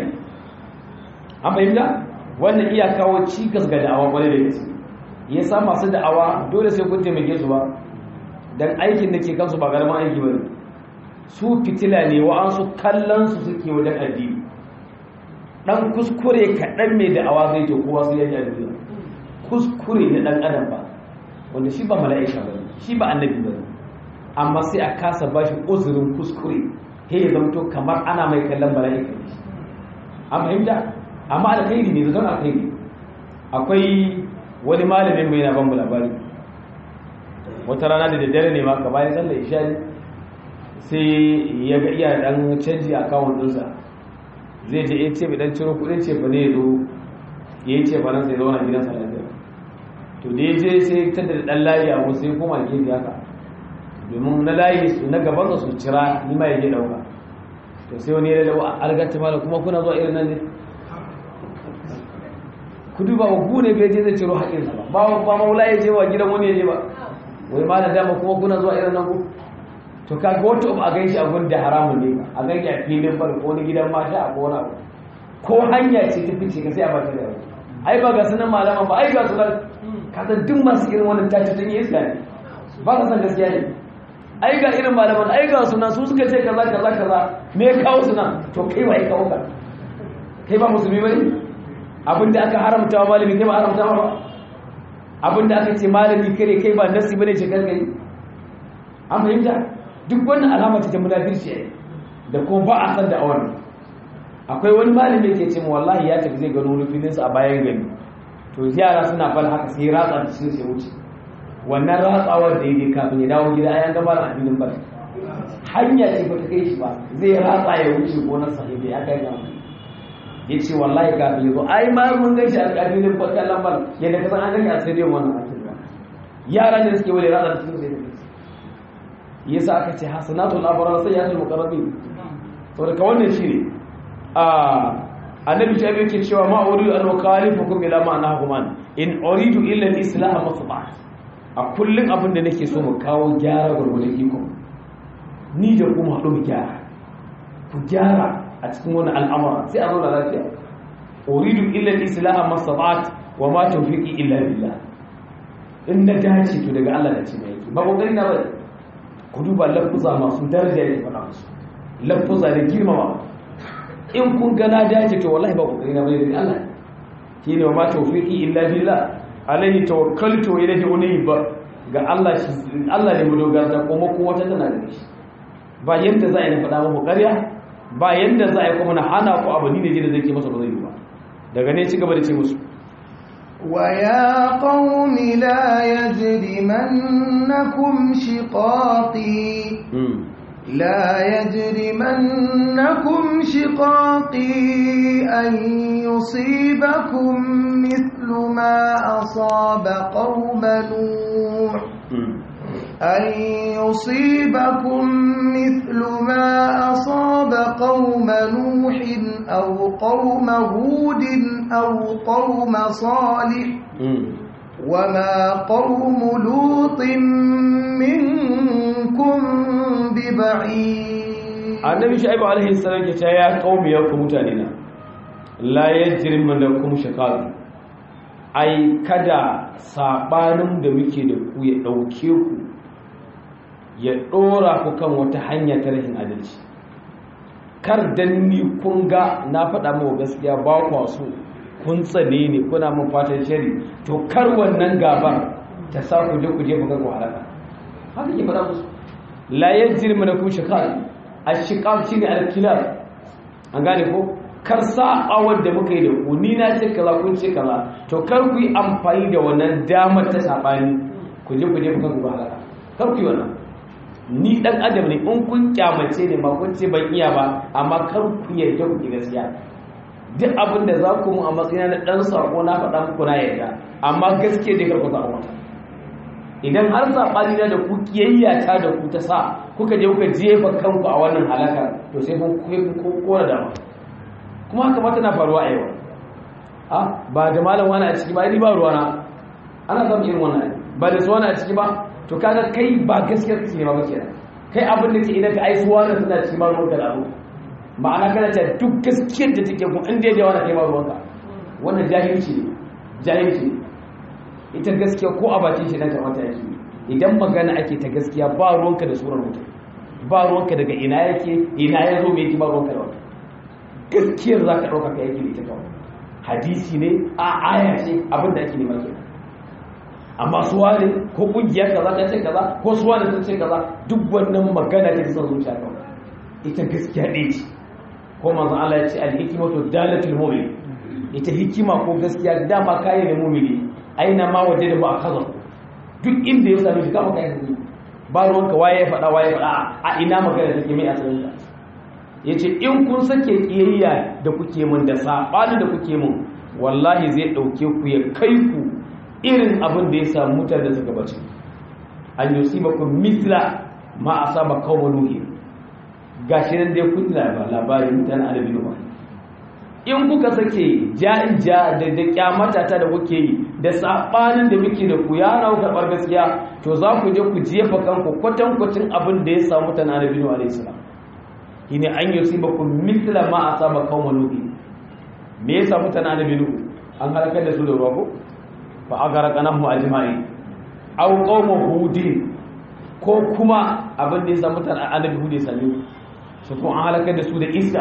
an fahimta wannan iya kawo cikas ga da'awa kwarai da gaske ya sa masu da'awa dole sai kun taimake su ba don aikin da ke kansu ba garman aiki ba su fitila ne wa'ansu kallon su suke wajen addini dan kuskure kaɗan mai da'awa zai to kowa su yaji addini kuskure na ɗan adam ba wanda shi ba mala'ika ba shi ba annabi ba amma sai a kasa ba shi uzurin kuskure he ya zamto kamar ana mai kallon mala'ika ne an fahimta amma alkhairi ne zaton alkhairi akwai wani malamin mai na ban mu labari wata rana da daddare ne maka bayan sallar isha sai ya ga iya dan canji a kawun dinsa zai je ya ce dan ciro kudin ce ba ne ya zo ya yi ce ba nan sai zauna gidan sa lafiya to da ya je sai ta da dan layi a sai koma gefe haka domin na layi su na gaban su cira ni ma ya je dauka to sai wani ya lalawa algata mala kuma kuna zuwa irin nan ne ku duba ku ne bai je zai ciro haƙinsa ba ba ba maula ya je wa gidan wani ya je ba wai ma da dama kuma kuna zuwa irin nan ku to ka ga wato a ganshi a gun da haramun ne a ganshi a filin bar ko wani gidan mata a kona abu ko hanya ce ta fice ka sai a bata da yau ai ba ga sunan malama ba ai ga sunan ka san duk masu irin wannan tace tun yi iska ne ba ka san gaskiya ne ai ga irin malaman ai ga sunan su suka ce kaza kaza kaza me kawo sunan to kai wai kawo ka kai ba musulmi bane abinda aka haramta wa malami kai ba haramta ba abinda aka ce malami kare kai ba nasi bane ce gangare an fahimta duk wannan alama ce ta munafirci ne da kuma ba a san da awon akwai wani malami yake ce wallahi ya tafi zai gano wani filin a bayan gari to yara suna fal haka sai ratsa da shi sai wuce wannan ratsawar da yake kafin ya dawo gida ayan gaba da filin bal hanya ce ba ta kai shi ba zai ratsa ya wuce gonar sahibi ya kai gama ya ce wallahi kafin ya zo ai ma mun gan shi a kabilin bakar lambar yadda ka san an gani a stadium wannan akin ba yara ne suke wale rada cikin sai da ya sa aka ce hasanatul abrar sai ya tul muqarrabin to daga wannan shi ne a annabi ta yake cewa ma uridu an ukhalifukum ila ma anahum an in uridu illa al-islam masba a kullun abin da nake so mu kawo gyara gurgurdan iko ni da kuma haɗu mu gyara ku gyara a cikin wani al'amura sai a zauna lafiya uridu illa al-islam masabat wa ma tawfiqi illa billah in na dace to daga Allah da ce mai yake ba kokari na bane ku duba lafuza masu daraja ne faɗa musu lafuza da girmama in kun ga na dace to wallahi ba kokari na bane daga Allah shine wa ma tawfiqi illa billah alaihi tawakkaltu wa ilayhi unib ga Allah shi Allah ne mu dogara kuma ko wata tana da shi ba yanda za a yi na faɗa muku ƙarya ba yanda za a yi kuma na hana ku abu ni ne da zai ke masa ba zai yi ba daga ne ci gaba da ce musu ويا قوم لا يجرمنكم شقاقي لا يجرمنكم شقاقي أن يصيبكم مثل ما أصاب قوم نوح أن يصيبكم مثل ما أصاب قوم نوح أو قوم هود أو قوم صالح وما قوم لوط منكم ببعيد annabi shaibu alaihi salam ya ce ya qaumi ya ku mutane na la yajrimannakum shaqaq ai kada sabanin da muke da ku ya dauke ku ya dora ku kan wata hanya ta rashin adalci kar dan ni kun ga na faɗa muku gaskiya ba ku so kun tsane ne kuna mun fatan shari to kar wannan gabar ta sa ku je ku je ku ga ku halaka haka ke faɗa musu la yajrimannakum shaqaq ashiqaq shine alkilab an gane ko kar sa'awar da muka yi da ku ni na ce kaza kun ce kaza to kar ku yi amfani da wannan damar ta sabani ku je ku je ku kanku halaka kar ku yi wannan ni dan adam ne in kun kyamace ne ma kun ce ban iya ba amma kar ku yarda ku ki gaskiya duk abin da za ku mu a matsayin na dan sako na faɗa muku na yarda amma gaskiya dai kar ku zaɓa mata idan har saɓani na da ku kiyayya ta da ku ta sa kuka je kuka jefa kanku a wannan halaka to sai kun kora dama kuma haka ma tana faruwa a yau a ba da malam wani a ciki ba ni ba ruwana ana samun irin wannan ba da su wani a ciki ba to kaga kai ba gaskiyar kace ne ba kenan kai abin da ke idan ka aisu wani suna cikin ba ruwanka da abu ma'ana kana ta duk gaskiyar da take kun inda ya wani kai ba ruwanka wannan jahilci ne jahilci ne ita gaskiya ko a bakin shi na kamata yake idan magana ake ta gaskiya ba ruwanka da surar mutum ba ruwanka daga ina yake ina ya zo mai yake ba ruwanka da wata gaskiyar za ka ɗauka ka yake da ita kawai hadisi ne a aya ce abin da ake nema kenan amma su wane ko kungiyar kaza ta ce kaza ko su wane sun ce kaza duk wannan magana ta son zuciya kawai ita gaskiya ɗaya ce ko manzon Allah ya ce al-hikmatu dalatul mu'min ita hikima ko gaskiya dama kayan da mu'mini aina ma waje da ba a kaza duk inda ya sami shi kama kai hudu ba ruwanka waye ya faɗa waye faɗa a ina magana take mai asalin ta ya ce in kun sake ƙiyayya da kuke mun da saɓani da kuke mun wallahi zai ɗauke ku ya kai ku irin abin da ya samu mutane da suka bace an yi ba ku misla ma a saba kawo nuhi gashi nan dai kun labarin mutane adabi ba in kuka sake ja'in ja da da kyamata ta da kuke yi da sabanin da muke da ku ya rawu karbar gaskiya to za ku je ku jefa kanku kwatan kwatin abin da ya samu ta na nabi alayhi salam shine an yusibakum mithla ma asaba qauma nuhi me ya samu ta na nabi an halakar da su da ruwa ko fa agarqanahu ajma'i aw qauma hudin ko kuma abin da ya samu ta annabi hud ya same su ko an halakar da su da iska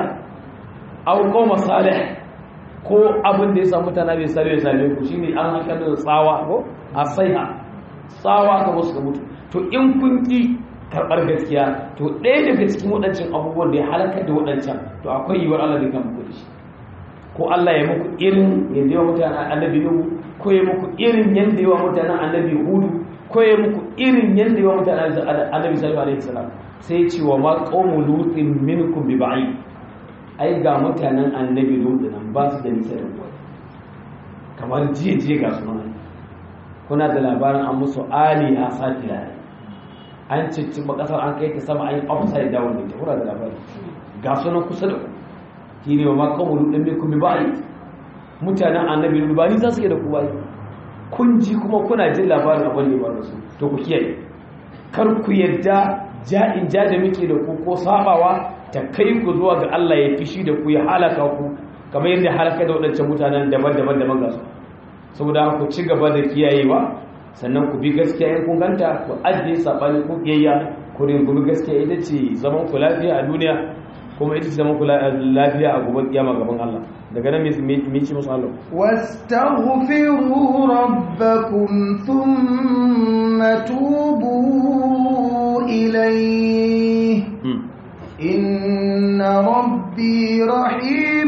aw qawma salih ko abin da ya samu mutane bai sare ya same ku shine an haka da tsawa ko asaiha tsawa ka wasu mutu to in kun ki karbar gaskiya to ɗaya daga cikin waɗancan abubuwan da ya halakar da waɗancan to akwai yiwuwar Allah da kan muku da shi ko Allah ya muku irin yadda yawa mutanen annabi Nuhu ko ya muku irin yadda yawa mutanen annabi Hudu ko ya muku irin yadda yawa mutanen annabi Sallallahu alaihi wasallam sai ya ce wa ma qawmu lutin minkum bi ba'id ai ga mutanen annabi lutu nan ba su da nisa da kuwa kamar jiye-jiye ga sunan kuna da labarin an musu ali a satira an cicciɓa ƙasar an kai ta sama an yi upside down da ta kuna da labarin ga sunan kusa da ku shi ne wa makamu lutu ɗin kuma ba yi mutanen annabi lutu ba nisa suke da ku ba yi kun ji kuma kuna jin labarin abin da ba da su to ku kiyaye kar ku yadda ja'in ja da muke da ku ko sabawa ta kai ku zuwa ga Allah ya fishi da ku ya halaka ku kamar yadda halaka da waɗancan mutanen daban-daban daban ga su saboda ku ci gaba da kiyayewa sannan ku bi gaskiya in kun ganta ku ajiye sabani ku kiyayya ku ringumi gaskiya ita ce zaman ku lafiya a duniya kuma ita ce zaman ku lafiya a gobe kiyama gaban Allah daga nan me ci musu Allah واستغفروا ربكم ثم توبوا إليه إن ربي رحيم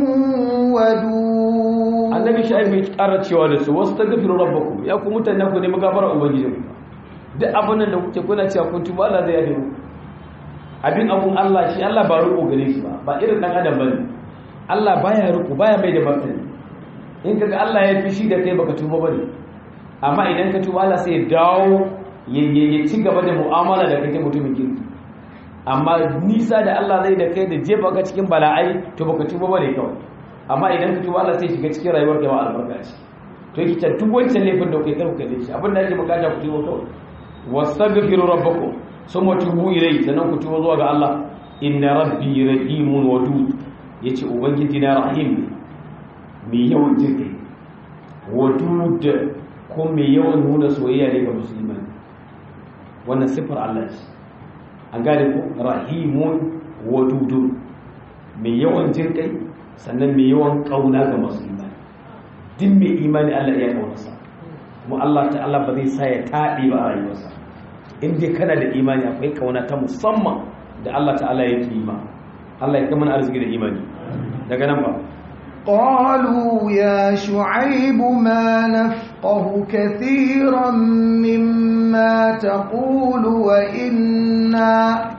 ودود annabi sha'ib mai ƙara cewa da su wasu tagfiru rabbakum ya ku mutane ku ne magafara ubangijin duk abin da kuke kuna cewa kun tuba Allah zai yafe muku abin abun Allah shi Allah ba riko gare shi ba ba irin dan adam bane Allah baya riko baya mai da martani in kaga Allah ya fi shi da kai baka tuba bane amma idan ka tuba Allah sai ya dawo ya ci gaba da mu'amala da kai ta mutumin kirki amma nisa da Allah zai da kai da jefa ka cikin bala'ai to baka tuba bane kawai amma idan ka tuba Allah sai shiga cikin rayuwar ka ba albarka ce to yake ta duk wancan laifin da kai karku kai shi abin da ake bukata ku tuba kawai wastaghfiru rabbakum summa tubu ilayhi sannan ku tuba zuwa ga Allah inna rabbi rahimun wadud yace ubangiji na rahim ne mai yawan jirgi wadud ko mai yawan nuna soyayya ne ga musulmai wannan siffar Allah ce an gane ko rahimun wadudun mai yawan jirgai sannan mai yawan kauna ga musulmai duk mai imani Allah ya kaunarsa kuma Allah ta'ala ba zai sa ya taɗe ba a rayuwarsa in dai kana da imani akwai kauna ta musamman da Allah ta'ala ya yi ma Allah ya kama arziki da imani daga nan ba قالوا يا شعيب ما نفقه كثيرا مما تقول وإنا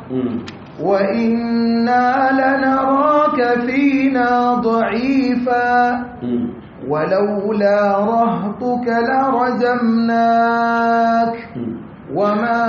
وإنا لنراك فينا ضعيفا ولولا رهطك لرجمناك وما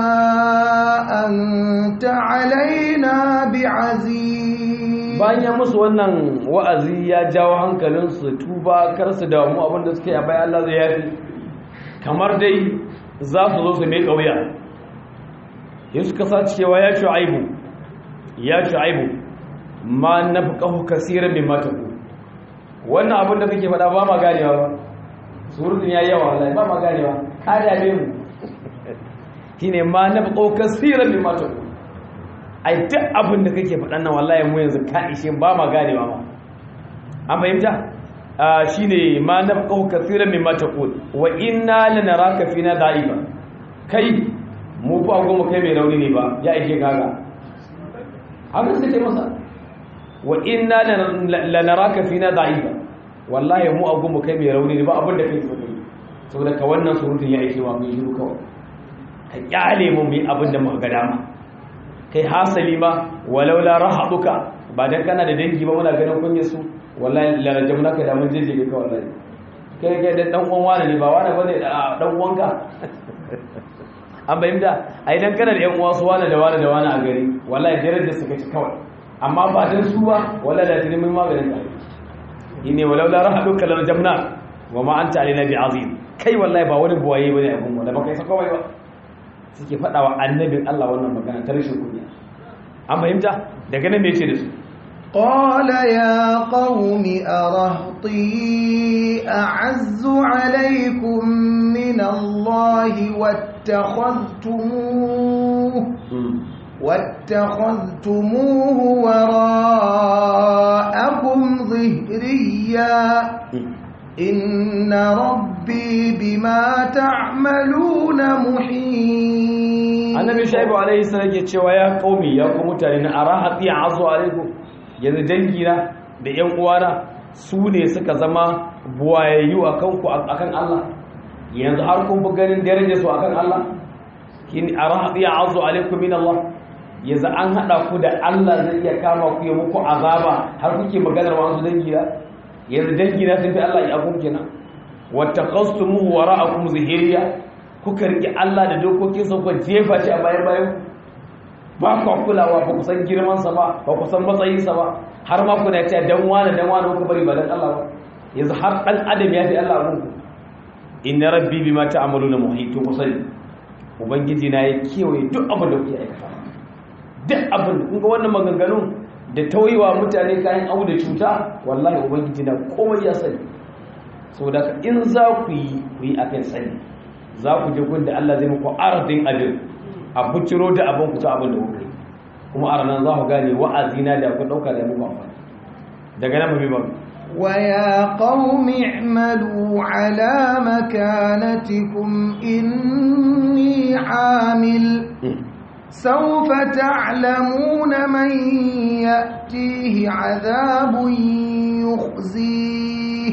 أنت علينا بعزيز bayan ya musu wannan wa'azi ya jawo hankalinsu tuba kar su damu abinda suke a bayan Allah zai yafi kamar dai za su zo su mai kauya yin suka sa cewa ya shu'aibu ya shu'aibu ma nafqahu kaseeran mimma taqul wannan abin da kake faɗa ba ma ganewa ba surutun ya yawa wallahi ba ma ganewa ka dame mu shine ma nafqahu kaseeran mimma taqul ai duk abin da kake faɗan nan wallahi mu yanzu ka ishe ba ma ganewa ma an fahimta shine ma nafqahu kaseeran mimma taqul wa inna lanaraka fina da'ifa kai mu fa goma kai mai rauni ne ba ya ishe kaga haka suke masa wa inna lanaraka fina da'ifa wallahi mu a goma kai mai rauni ne ba abin da kai so kai saboda ka wannan surutun ya ishe wa mun shiru kawai ka kyale mu mu yi abin da muka ga dama kai hasali ma walau la rahaduka ba dan kana da dangi ba muna ganin kunyar su wallahi la rajamnaka da mun jeje ka wallahi kai kai da dan uwan wani ne ba wani bane dan uwanka an bayyana ai dan kana da yan uwa su wani da wani da wani a gari wallahi darajar su kace kawai amma ba dan su ba wallahi da tuni mun maganin ka ine walau la rahaduka la rajamna wa ma anta alaina bi azim kai wallahi ba wani buwaye bane abun wanda ba kai saka wai ba suke faɗa wa annabin Allah wannan magana ta rashin kunya an fahimta daga nan me ce da su قال يا قوم أرهطي أعز عليكم من الله واتخذتموه واتخذتموه وراءكم ظهريا إن ربي بما تعملون محيط annabi shaibu alaihi salam ke cewa ya qaumi ya ku mutane na arahati azu alaikum yanzu dangina da yan uwana su ne suka zama buwayayyu akan ku akan Allah yanzu har kun fi ganin darajar su akan Allah kin arahati azu alaikum min Allah yanzu an hada ku da Allah zai iya kama ku ya muku azaba har kuke maganar wasu dangina yanzu dangina sun fi Allah ya abun kenan wattaqastumuhu wara'akum zahiriya kuka riƙe Allah da dokokinsa kuka jefa shi a bayan bayan ba ku kulawa ba ku san girmansa ba ba ku san matsayinsa ba har ma kuna cewa dan wani dan wani kuka bari ba dan Allah ba yanzu har dan adam ya fi Allah abun ku inna rabbi bima ta'maluna muhit to ku sani ubangiji na ya kewaye duk abin da kuke aikata duk abin kun ga wannan maganganun da tauyewa mutane kayan abu da cuta wallahi ubangiji na komai ya sani saboda in za ku yi ku yi akan sani za ku je gun da Allah zai muku arzin abin a buciro da abin ku ta abin da kuka yi kuma a ranar za ku gane wa'azina da ku ɗauka da muku amfani daga nan mabi ba ويا قوم اعملوا على مكانتكم إني عامل سوف تعلمون من يأتيه عذاب يخزيه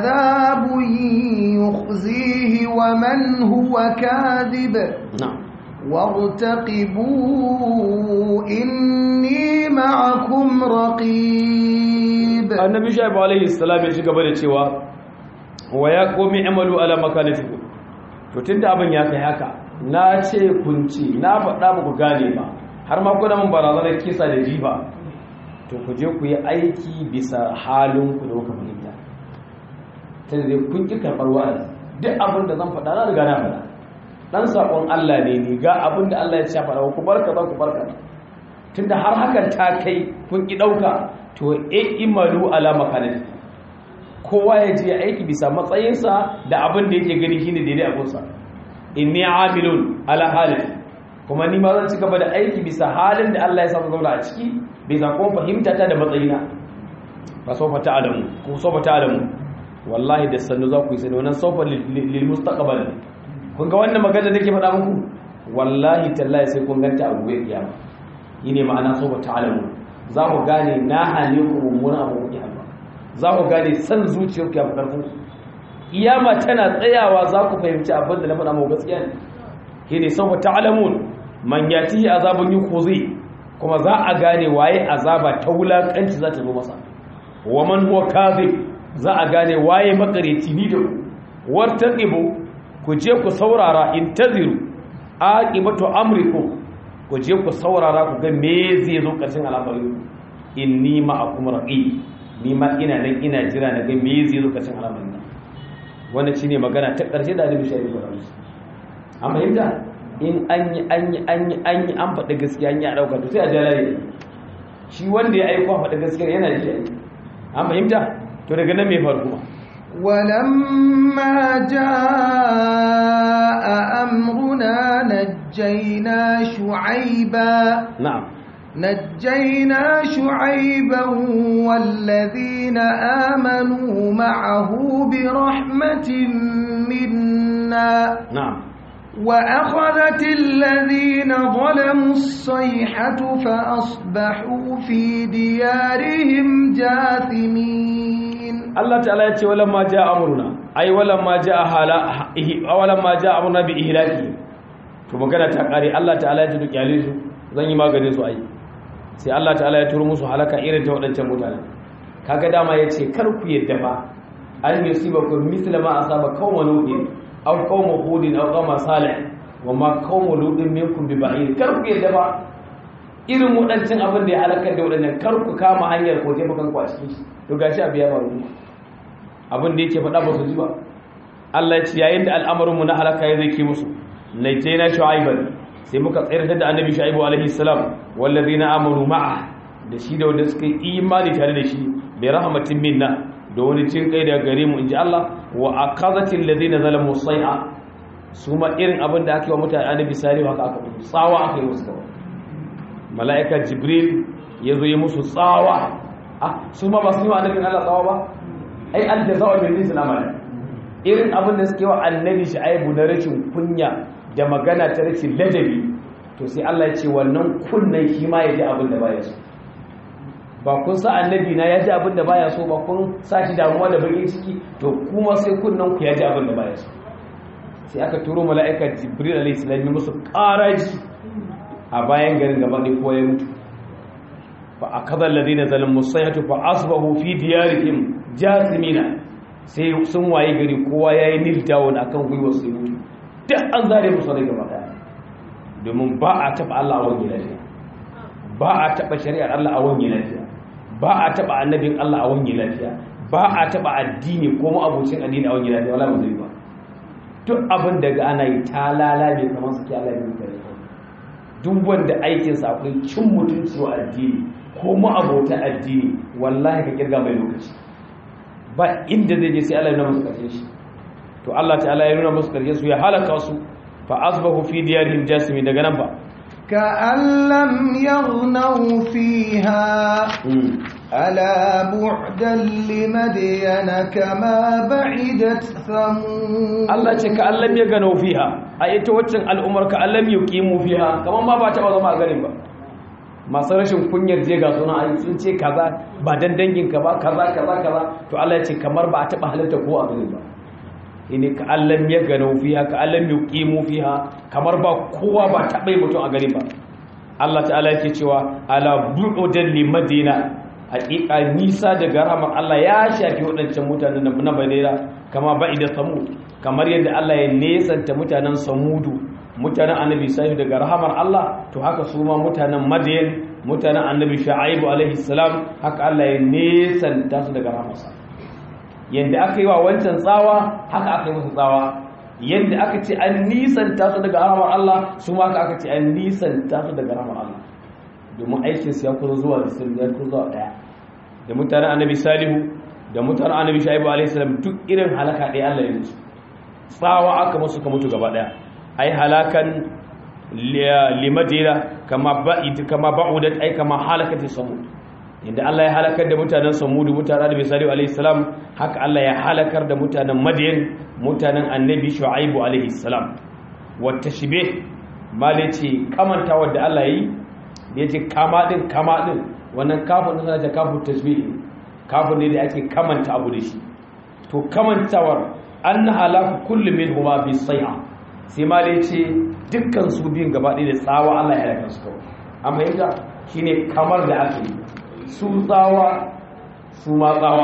عذاب يخزيه ومن هو كاذب na'am وارتقبوا إني معكم رقيب annabi shaibu alaihi salam ya ci gaba da cewa wa ya komi amalu ala makanatikum to tunda abin ya kai haka na ce kun ci na faɗa muku gane ba har ma kuna mun barazanar kisa da jifa to ku je ku yi aiki bisa halin ku da kuka fahimta tunda dai kun ki karɓar wa'azi duk abin da zan faɗa na riga na faɗa dan sakon Allah ne ni ga abin da Allah ya ce faɗa ku barka za ku barka tunda har hakan ta kai kun ki ɗauka to e imalu ala makanati kowa ya je aiki bisa matsayinsa da abin da yake gani shine daidai a gunsa inni amilun ala halin kuma ni ma zan ci gaba da aiki bisa halin da Allah ya sa zauna a ciki bisa kuma fahimta ta da matsayina fa sawfa ta'lamu ko sawfa ta'lamu wallahi da sannu za ku yi sani wannan sawfa lil mustaqbal kun ga wannan magana da nake faɗa muku wallahi tallahi sai kun ganta a gobe kiyama yine ma'ana sawfa ta'lamu za ku gane na hane ku mummunan abu kuke hannu za ku gane san zuciyar ku ya fi ƙarfin iyama tana tsayawa za ku fahimci abin da na faɗa mau gaskiya ne ke ne sau ta alamun man ya ci azabin yi kozi kuma za a gane waye azaba ta wulaƙanci za ta zo masa wa man huwa kazi za a gane waye makareci ni da ku warta ku je ku saurara in taziru aqibatu amrikum ku je ku saurara ku ga me zai zo ƙarshen al'amari inni ma'akum raqi ni ma ina nan ina jira na ga me zai zo ƙarshen al'amari nan wannan shine magana ta ƙarshe da Annabi Shaibu ya rubuta an fahimta in an yi an yi an yi an yi an faɗi gaskiya an yi a ɗauka to sai a jalale shi wanda ya aiko faɗi gaskiya yana da shi an fahimta to daga nan me faru kuma ولما جاء أمرنا نجينا شعيبا na'am نجينا شعيبا والذين آمنوا معه برحمة منا na'am وأخذت الذين ظلموا الصيحة فأصبحوا في ديارهم جاثمين Allah ta'ala ya ce walamma ja'a amruna ai walamma ja'a hala walamma ja'a amruna bi ihlaki to magana ta kare Allah ta'ala ya ce duk yale su zan yi maganin su ai sai Allah ta'ala ya turo musu halaka irin ta wadancan mutanen kaga dama ya ce kar ku yadda ba an yusibakum misla ma asaba qawma nuhin aw qawma hudin aw qawma salih wa ma qawma lutin minkum bi ba'id kar ku yadda ba irin wadancan abin da ya halakar da wadannan kar ku kama hanyar ko taimaka ku a cikin shi to gashi abiya ba ruwa abin da yake faɗa ba su ji ba Allah ya ce yayin da al'amarinmu na halaka ya zai ke musu naitaina shu'aiban sai muka tsayar da annabi shu'aibu alaihi salam wallazina amanu ma'a da shi da wanda suka yi imani tare da shi bi rahmatin minna da wani cin kai daga gare mu inji Allah wa akazatil ladina zalamu sai'a su ma irin abin da aka yi wa mutane annabi salihu haka aka musu tsawa aka yi musu gaba mala'ika jibril ya zo yi musu tsawa ah su ma ba su yi wa annabin Allah tsawa ba ai an da za'a bin jinsin amala irin abin da suke wa annabi aibu na rashin kunya da magana ta rashin ladabi to sai Allah ya ce wannan kunnan shi ma ya ji abin da baya so ba kun sa annabi na ya ji abin da baya so ba kun sa shi damuwa da bakin ciki to kuma sai kunnan ku ya ji abin da baya so sai aka turo mala'ika jibril alayhi salam ya musu ƙaraji a bayan garin gaba ne ko ya mutu fa akadha alladhina zalamu sayhatu fa asbahu fi diyarihim jasimina sai sun waye gari kowa yayi nil down akan gwiwar su mutu duk an zare musu rai gaba daya domin ba a taba Allah a wani lafiya ba a taba shari'ar Allah a wani lafiya ba a taba annabin Allah a wani lafiya ba a taba addini ko mu abocin addini a wani lafiya wala ba zai ba duk abin daga ana yi ta lalabe kamar suke Allah ya yi duk wanda aikinsa akwai cin mutunci wa addini ko mu abota addini wallahi ka kirga mai lokaci ba inda zai je sai Allah ya nuna musu karshen shi to Allah ta'ala ya nuna musu karshen su ya halaka su fa asbahu fi diyarihim jasimi daga nan ba كأن لم يغنوا فيها ألا بعدا لمدين كما بعدت ثمود Allah ce ka Allah ya gano fiha a ita waccan al'umar ka Allah ya kimu fiha kamar ma ba ta ba zama a garin ba masu rashin kunyar je ga suna ai sun ce kaza ba dan dangin ka ba kaza kaza kaza to Allah ya ce kamar ba a taba halitta ko a garin ba ne ka allam ya gano fiha ka allam ya qimu fiha kamar ba kowa ba taɓa mutum a gari ba Allah ta'ala yake cewa ala bu'udan li madina haƙiƙa nisa daga rahmar Allah ya shafi waɗancan mutanen na Badira kama ba'ida samud kamar yadda Allah ya nesanta mutanen samudu mutanen annabi sai daga rahamar Allah to haka su ma mutanen madiyan mutanen annabi shu'aibu alaihi salam haka Allah ya nesanta su daga rahamarsa yanda aka yi wa wancan tsawa haka aka yi musu tsawa yanda aka ce an nisanta su daga rahamar Allah su ma haka aka ce an nisanta su daga rahamar Allah domin aikin su ya kuzo zuwa da sun ya kuzo zuwa daya da mutanen annabi salihu da mutanen annabi shu'aibu alaihi salam duk irin halaka ɗaya Allah ya musu tsawa aka musu ka mutu gaba daya ai halakan limadina kama ba'id kama ba'udat ai kama halakati samud inda Allah ya halakar da mutanen samudu mutanen annabi salihu alaihi salam haka Allah ya halakar da mutanen madiyan mutanen annabi shu'aibu alaihi salam wa tashbih malaci kamantawa da Allah yi da yace kama din kama din wannan kafin da sanar da kafin tashbih kafin ne da ake kamanta abu da shi to kamantawar an halaku kullu minhuma bi sayha sai ma dai ce dukkan su biyun gaba ɗaya da tsawa Allah ya halaka su kawai amma yadda shine kamar da ake yi su tsawa su ma tsawa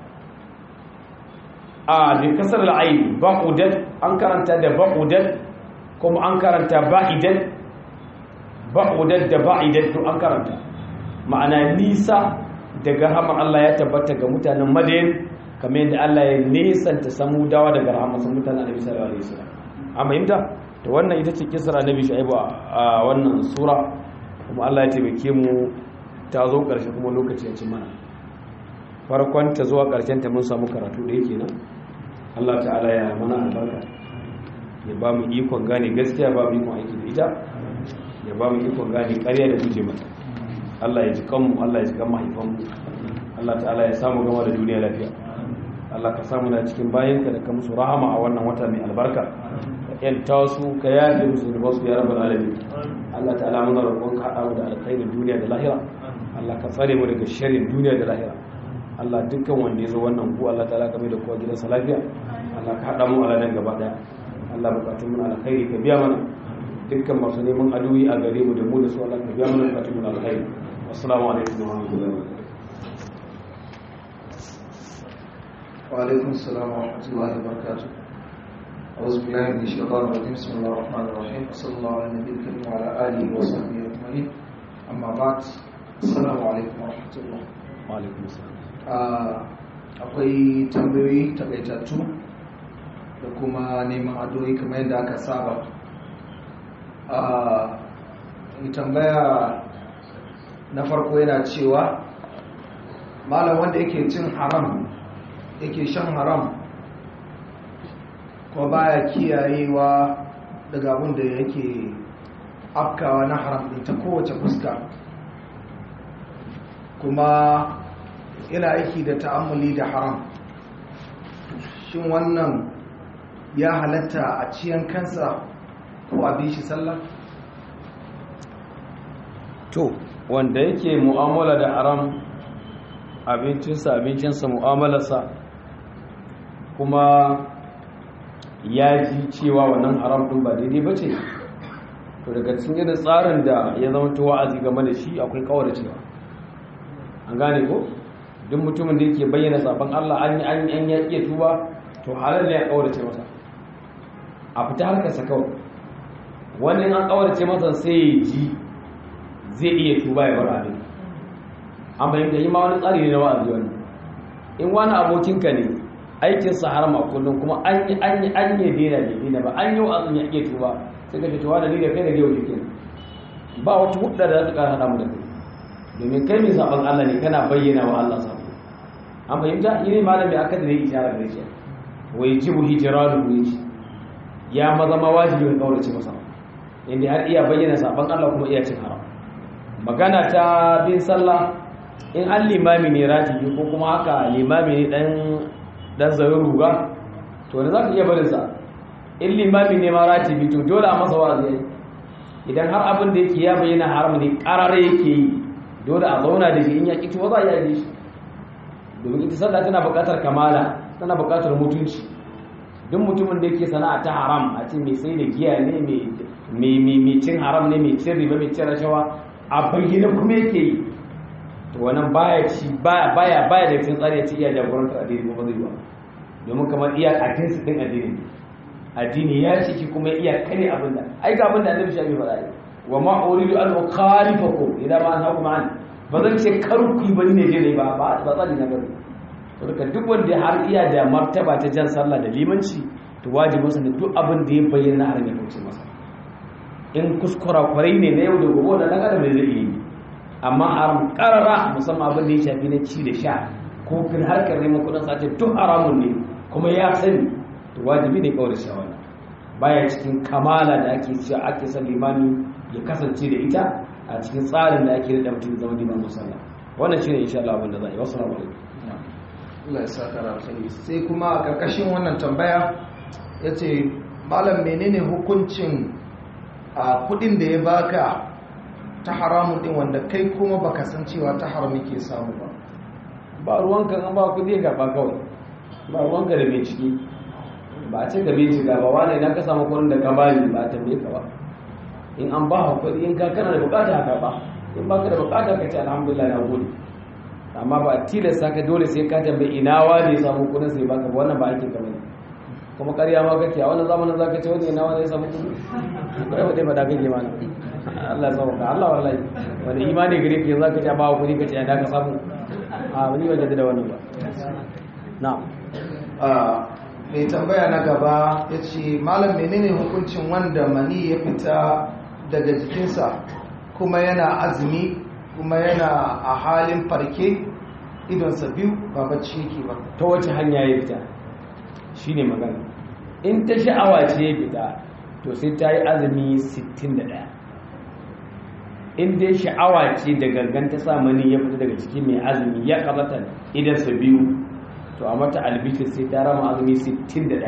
a bi kasar al'ayi baqudat an karanta da baqudat kuma an karanta ba'idat baqudat da ba'idat to an karanta ma'ana nisa daga rahmar Allah ya tabbata ga mutanen Madain kamar yadda Allah ya nesanta samudawa daga rahmar mutanen Annabi sallallahu alaihi wasallam an fahimta to wannan ita ce kisar Annabi Shu'aibu a wannan sura kuma Allah ya taimake mu ta zo ƙarshe kuma lokaci ya ci mana farkon ta zuwa ƙarshen ta mun samu karatu da yake nan Allah ta'ala ya mana albarka ya ba mu ikon gane gaskiya ba mu ikon aiki da ita ya ba mu ikon gane ƙarya da guje mata Allah ya ji kanmu Allah ya ji kan mahaifanmu Allah ta'ala ya samu gama da duniya lafiya Allah ka samu na cikin bayanka da ka musu rahama a wannan wata mai albarka ka yanta su ka yafe musu da basu ya rabbal alamin Allah ta'ala muna roƙon ka haɗa mu da alkhairin duniya da lahira Allah ka tsare mu daga sharrin duniya da lahira Allah dukkan wanda ya zo wannan ku Allah ta'ala ka mai da kowa gidansa lafiya Allah ka haɗa mu a ranar gaba ɗaya Allah bukatun mu alkhairi ka biya mana dukkan masu neman adoyi a gare mu da mu da su Allah ka biya mana bukatun mu alkhairi assalamu alaikum wa rahmatullahi wa barakatuh وعليكم السلام ورحمة الله وبركاته أعوذ بالله من الشيطان الرجيم بسم الله الرحمن الرحيم صلى الله على النبي الكريم وعلى آله وصحبه أجمعين أما بعد السلام عليكم ورحمة الله وعليكم السلام akwai tambayoyi takaitattu da kuma neman addu'o'i kamar yadda aka saba a tambaya na farko yana cewa malam wanda yake cin haram yake shan haram ko baya kiyayewa daga abin da yake afkawa na haram ɗin ta kowace fuska kuma yana aiki da ta'ammuli da haram shin wannan ya halatta a ciyan kansa ko a bi shi sallah to wanda yake mu'amala da haram abincinsa abincinsa mu'amalarsa kuma ya ji cewa wannan haram ɗin ba daidai ba ce to daga cikin irin tsarin da ya zama ta wa'azi game da shi akwai kawar cewa an gane ko duk mutumin da yake bayyana sabon Allah an yi an yi an ya iya tuba to halal ne ya kaurace masa a fita harkarsa kawai wannan an kaurace masa sai ya ji zai iya tuba ya bar abin an bayyana yi ma wani tsari ne na wa'azi wannan in wani abokinka ne aikin sa harama kullum kuma an yi an yi an yi dena bai dena ba an yi wa'azin ya iya tuba sai ka ce to wani da kai da yau jikin ba wata hudda da za ta kara hada mu da kai domin kai mai sabon Allah ne kana bayyana wa Allah sabo an fahimta yi ne malami aka da zai ishara da shi wai jibu hijiranu ne shi ya maza ma wajibin kaurace masa inda har iya bayyana sabon Allah kuma iya cin haram magana ta bin sallah in an limami ne ratibi ko kuma haka limami ne dan dan zarin ruga to da za ka iya barin sa in limami ne ma ratibi to dole a masa wa'azi idan har abin da yake ya bayyana haram ne karare yake yi dole a zauna da shi in ya ƙi tuwa za a yi shi domin ita sallah tana buƙatar kamala tana buƙatar mutunci duk mutumin da yake sana'a ta haram a ce mai sai da giya ne mai cin haram ne mai cin riba mai cin rashawa a bayyana kuma yake yi to wannan baya ci baya baya baya da cin tsari ya ci iya jagorantar addini ba zai ba domin kamar iya addini su din addini addini ya ciki kuma iya kare abin da ai ga abin da annabi shi faɗa ne wa ma uridu an ukhalifakum idan ma anhakum an ba zan ce kar ku yi bane ne je ba ba ba tsari na bane saboda duk wanda har iya da martaba ta jan sallah da limanci to wajibin sa da duk abin da ya bayyana har ya kauce masa in kuskura kwarai ne na yau da gobe da dan adam zai yi amma haram karara musamman abin da ya shafi na ci da sha ko kin harkar neman kudin sace duk haramun ne kuma ya sani to wajibi ne kawai da shawara baya cikin kamala da ake cewa ake son limami ya kasance da ita a cikin tsarin da ake da mutum zama liman musalla wannan shine insha Allah abin da za a yi wasu alaikum Allah ya saka alkhairi sai kuma a karkashin wannan tambaya yace malam menene hukuncin a kudin da ya baka ta haramun din wanda kai kuma baka san cewa ta haram yake samu ba ba ruwanka an ba kudi ka ba kawai ba ruwanka da mai ciki ba a ce ka bincika ba wane idan ka samu kudin da ka bani ba ta ka ba in an ba kudi in ka kana da bukata ka ba in ba ka da bukata ka ce alhamdulillah na gode amma ba a tilasta ka dole sai ka tambayi ina wani ya samu kudin sai baka ba wannan ba ake kamar kuma ƙarya ma kake a wannan zamanin za ka ce wani ina wani ya samu kudi kai ba dai ba da kake mana Allah ya sauka Allah wallahi wani imani gare ka za ka ce ba kudi ka ce ina ka samu a wani wajen da wannan ba na'am mai tambaya na gaba ya ce malam menene hukuncin wanda mani ya fita daga jikinsa kuma yana azumi kuma yana a halin farke idonsa biyu ba bacci yake ba ta wace hanya ya fita shi ne magana in ta sha'awa ce ya fita to sai ta yi azumi 61 in dai sha'awa ce da gangan ta sa mani ya fita daga cikin mai azumi ya kamata idansa biyu to a mata albishir sai ta rama azumi 61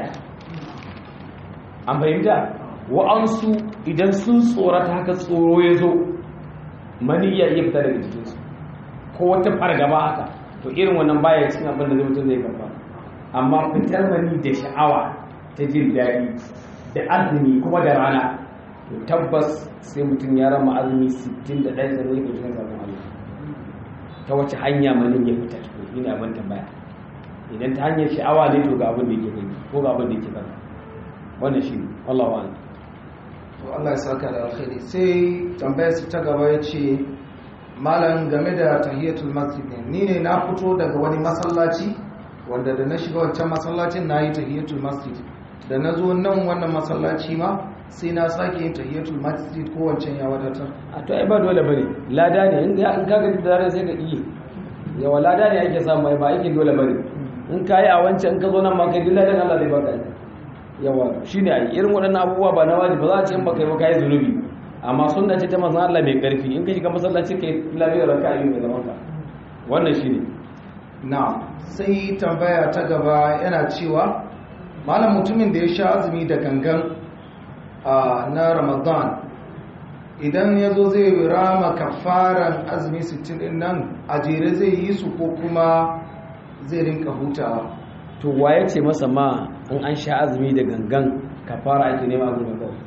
an fahimta wa'ansu idan sun tsorata haka tsoro ya zo mani ya iya fita daga jikinsu ko wata fargaba haka to irin wannan baya cin abin da zai mutum zai karba amma fitar mani da sha'awa ta jin daɗi da azumi kuma da rana to tabbas sai mutum ya rama azumi 61 sai zai ɗauki sabon Allah ta wace hanya manin ya fita to shi ne abin tambaya idan ta hanyar sha'awa ne to ga abin da yake gani ko ga abin da yake gani wannan shi Allah wa to Allah ya saka da alkhairi sai tambayar su ta gaba ya ce malam game da tahiyatul masjid ne ni ne na fito daga wani masallaci wanda da na shiga wancan masallacin na yi tahiyatul masjid da na zo nan wannan masallaci ma sai na sake yin tahiyatul masjid ko wancan ya wadatar a to ai ba dole bane lada ne in ga in ka ga da sai ka iya yawa lada ne ake samu ai ba aikin dole bane in ka yi a wancan in ka zo nan ma kai dillahi Allah zai baka yawa shine ai irin waɗannan abubuwa ba na wajibi ba za a ce in baka yi ba kai zunubi amma sunna ce ta manzon Allah mai karfi in ka shiga masallaci kai lafiyar raka'a mai zaman ka wannan shine na sai tambaya ta gaba yana cewa malam mutumin da ya sha azumi da gangan na ramadan idan ya zo zai rama kafaran azumi 60 din nan a jere zai yi su ko kuma zai rinka hutawa to waye ce masa ma in an sha azumi da gangan kafara ake nema azumi kawai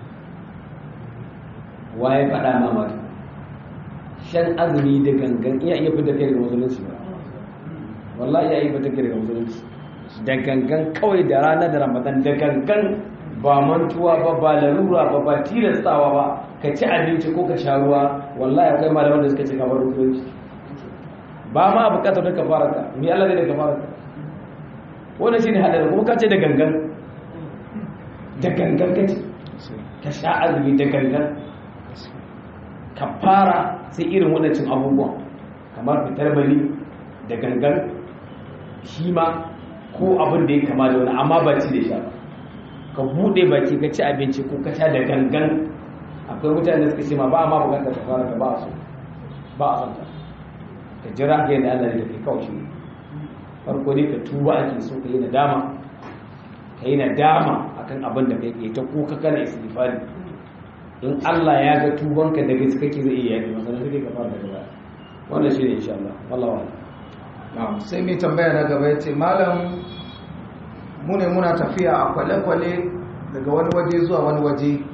waye faɗa ma mata shan azumi da gangan iya iya fita kai daga musulunci ba wallahi iya iya fita kai daga musulunci da gangan kawai da rana da ramadan da gangan ba mantuwa ba ba larura ba ba tilastawa ba ka ci abinci ko ka sha ruwa wallahi akwai malaman da suka ce kamar musulunci ba ma bukatar da kafara ka ni Allah zai da kafara ka wannan shine hadari kuma ka ce da gangan da gangan ka ce ka sha azumi da gangan kafara sai irin waɗancan abubuwan kamar fitar bali da gangan shi ma ko abin da ya kama da wani amma ba ci da sha ka buɗe baki ka ci abinci ko ka sha da gangan akwai mutane da suka ce ma ba a ma bukatar kafara ka ba a so ba a son ta ka jira ka yadda Allah da kai kawai shi farko ne ka tuba ake so ka yi nadama ka yi nadama akan abin da kai ke ta kuka kana istighfari in Allah ya ga tubanka da gaske kake zai iya yi masa sai ka fara daga baya wannan shi ne insha Allah wallahi sai mai tambaya na gaba ya ce malam mu ne muna tafiya a kwale-kwale daga wani waje zuwa wani waje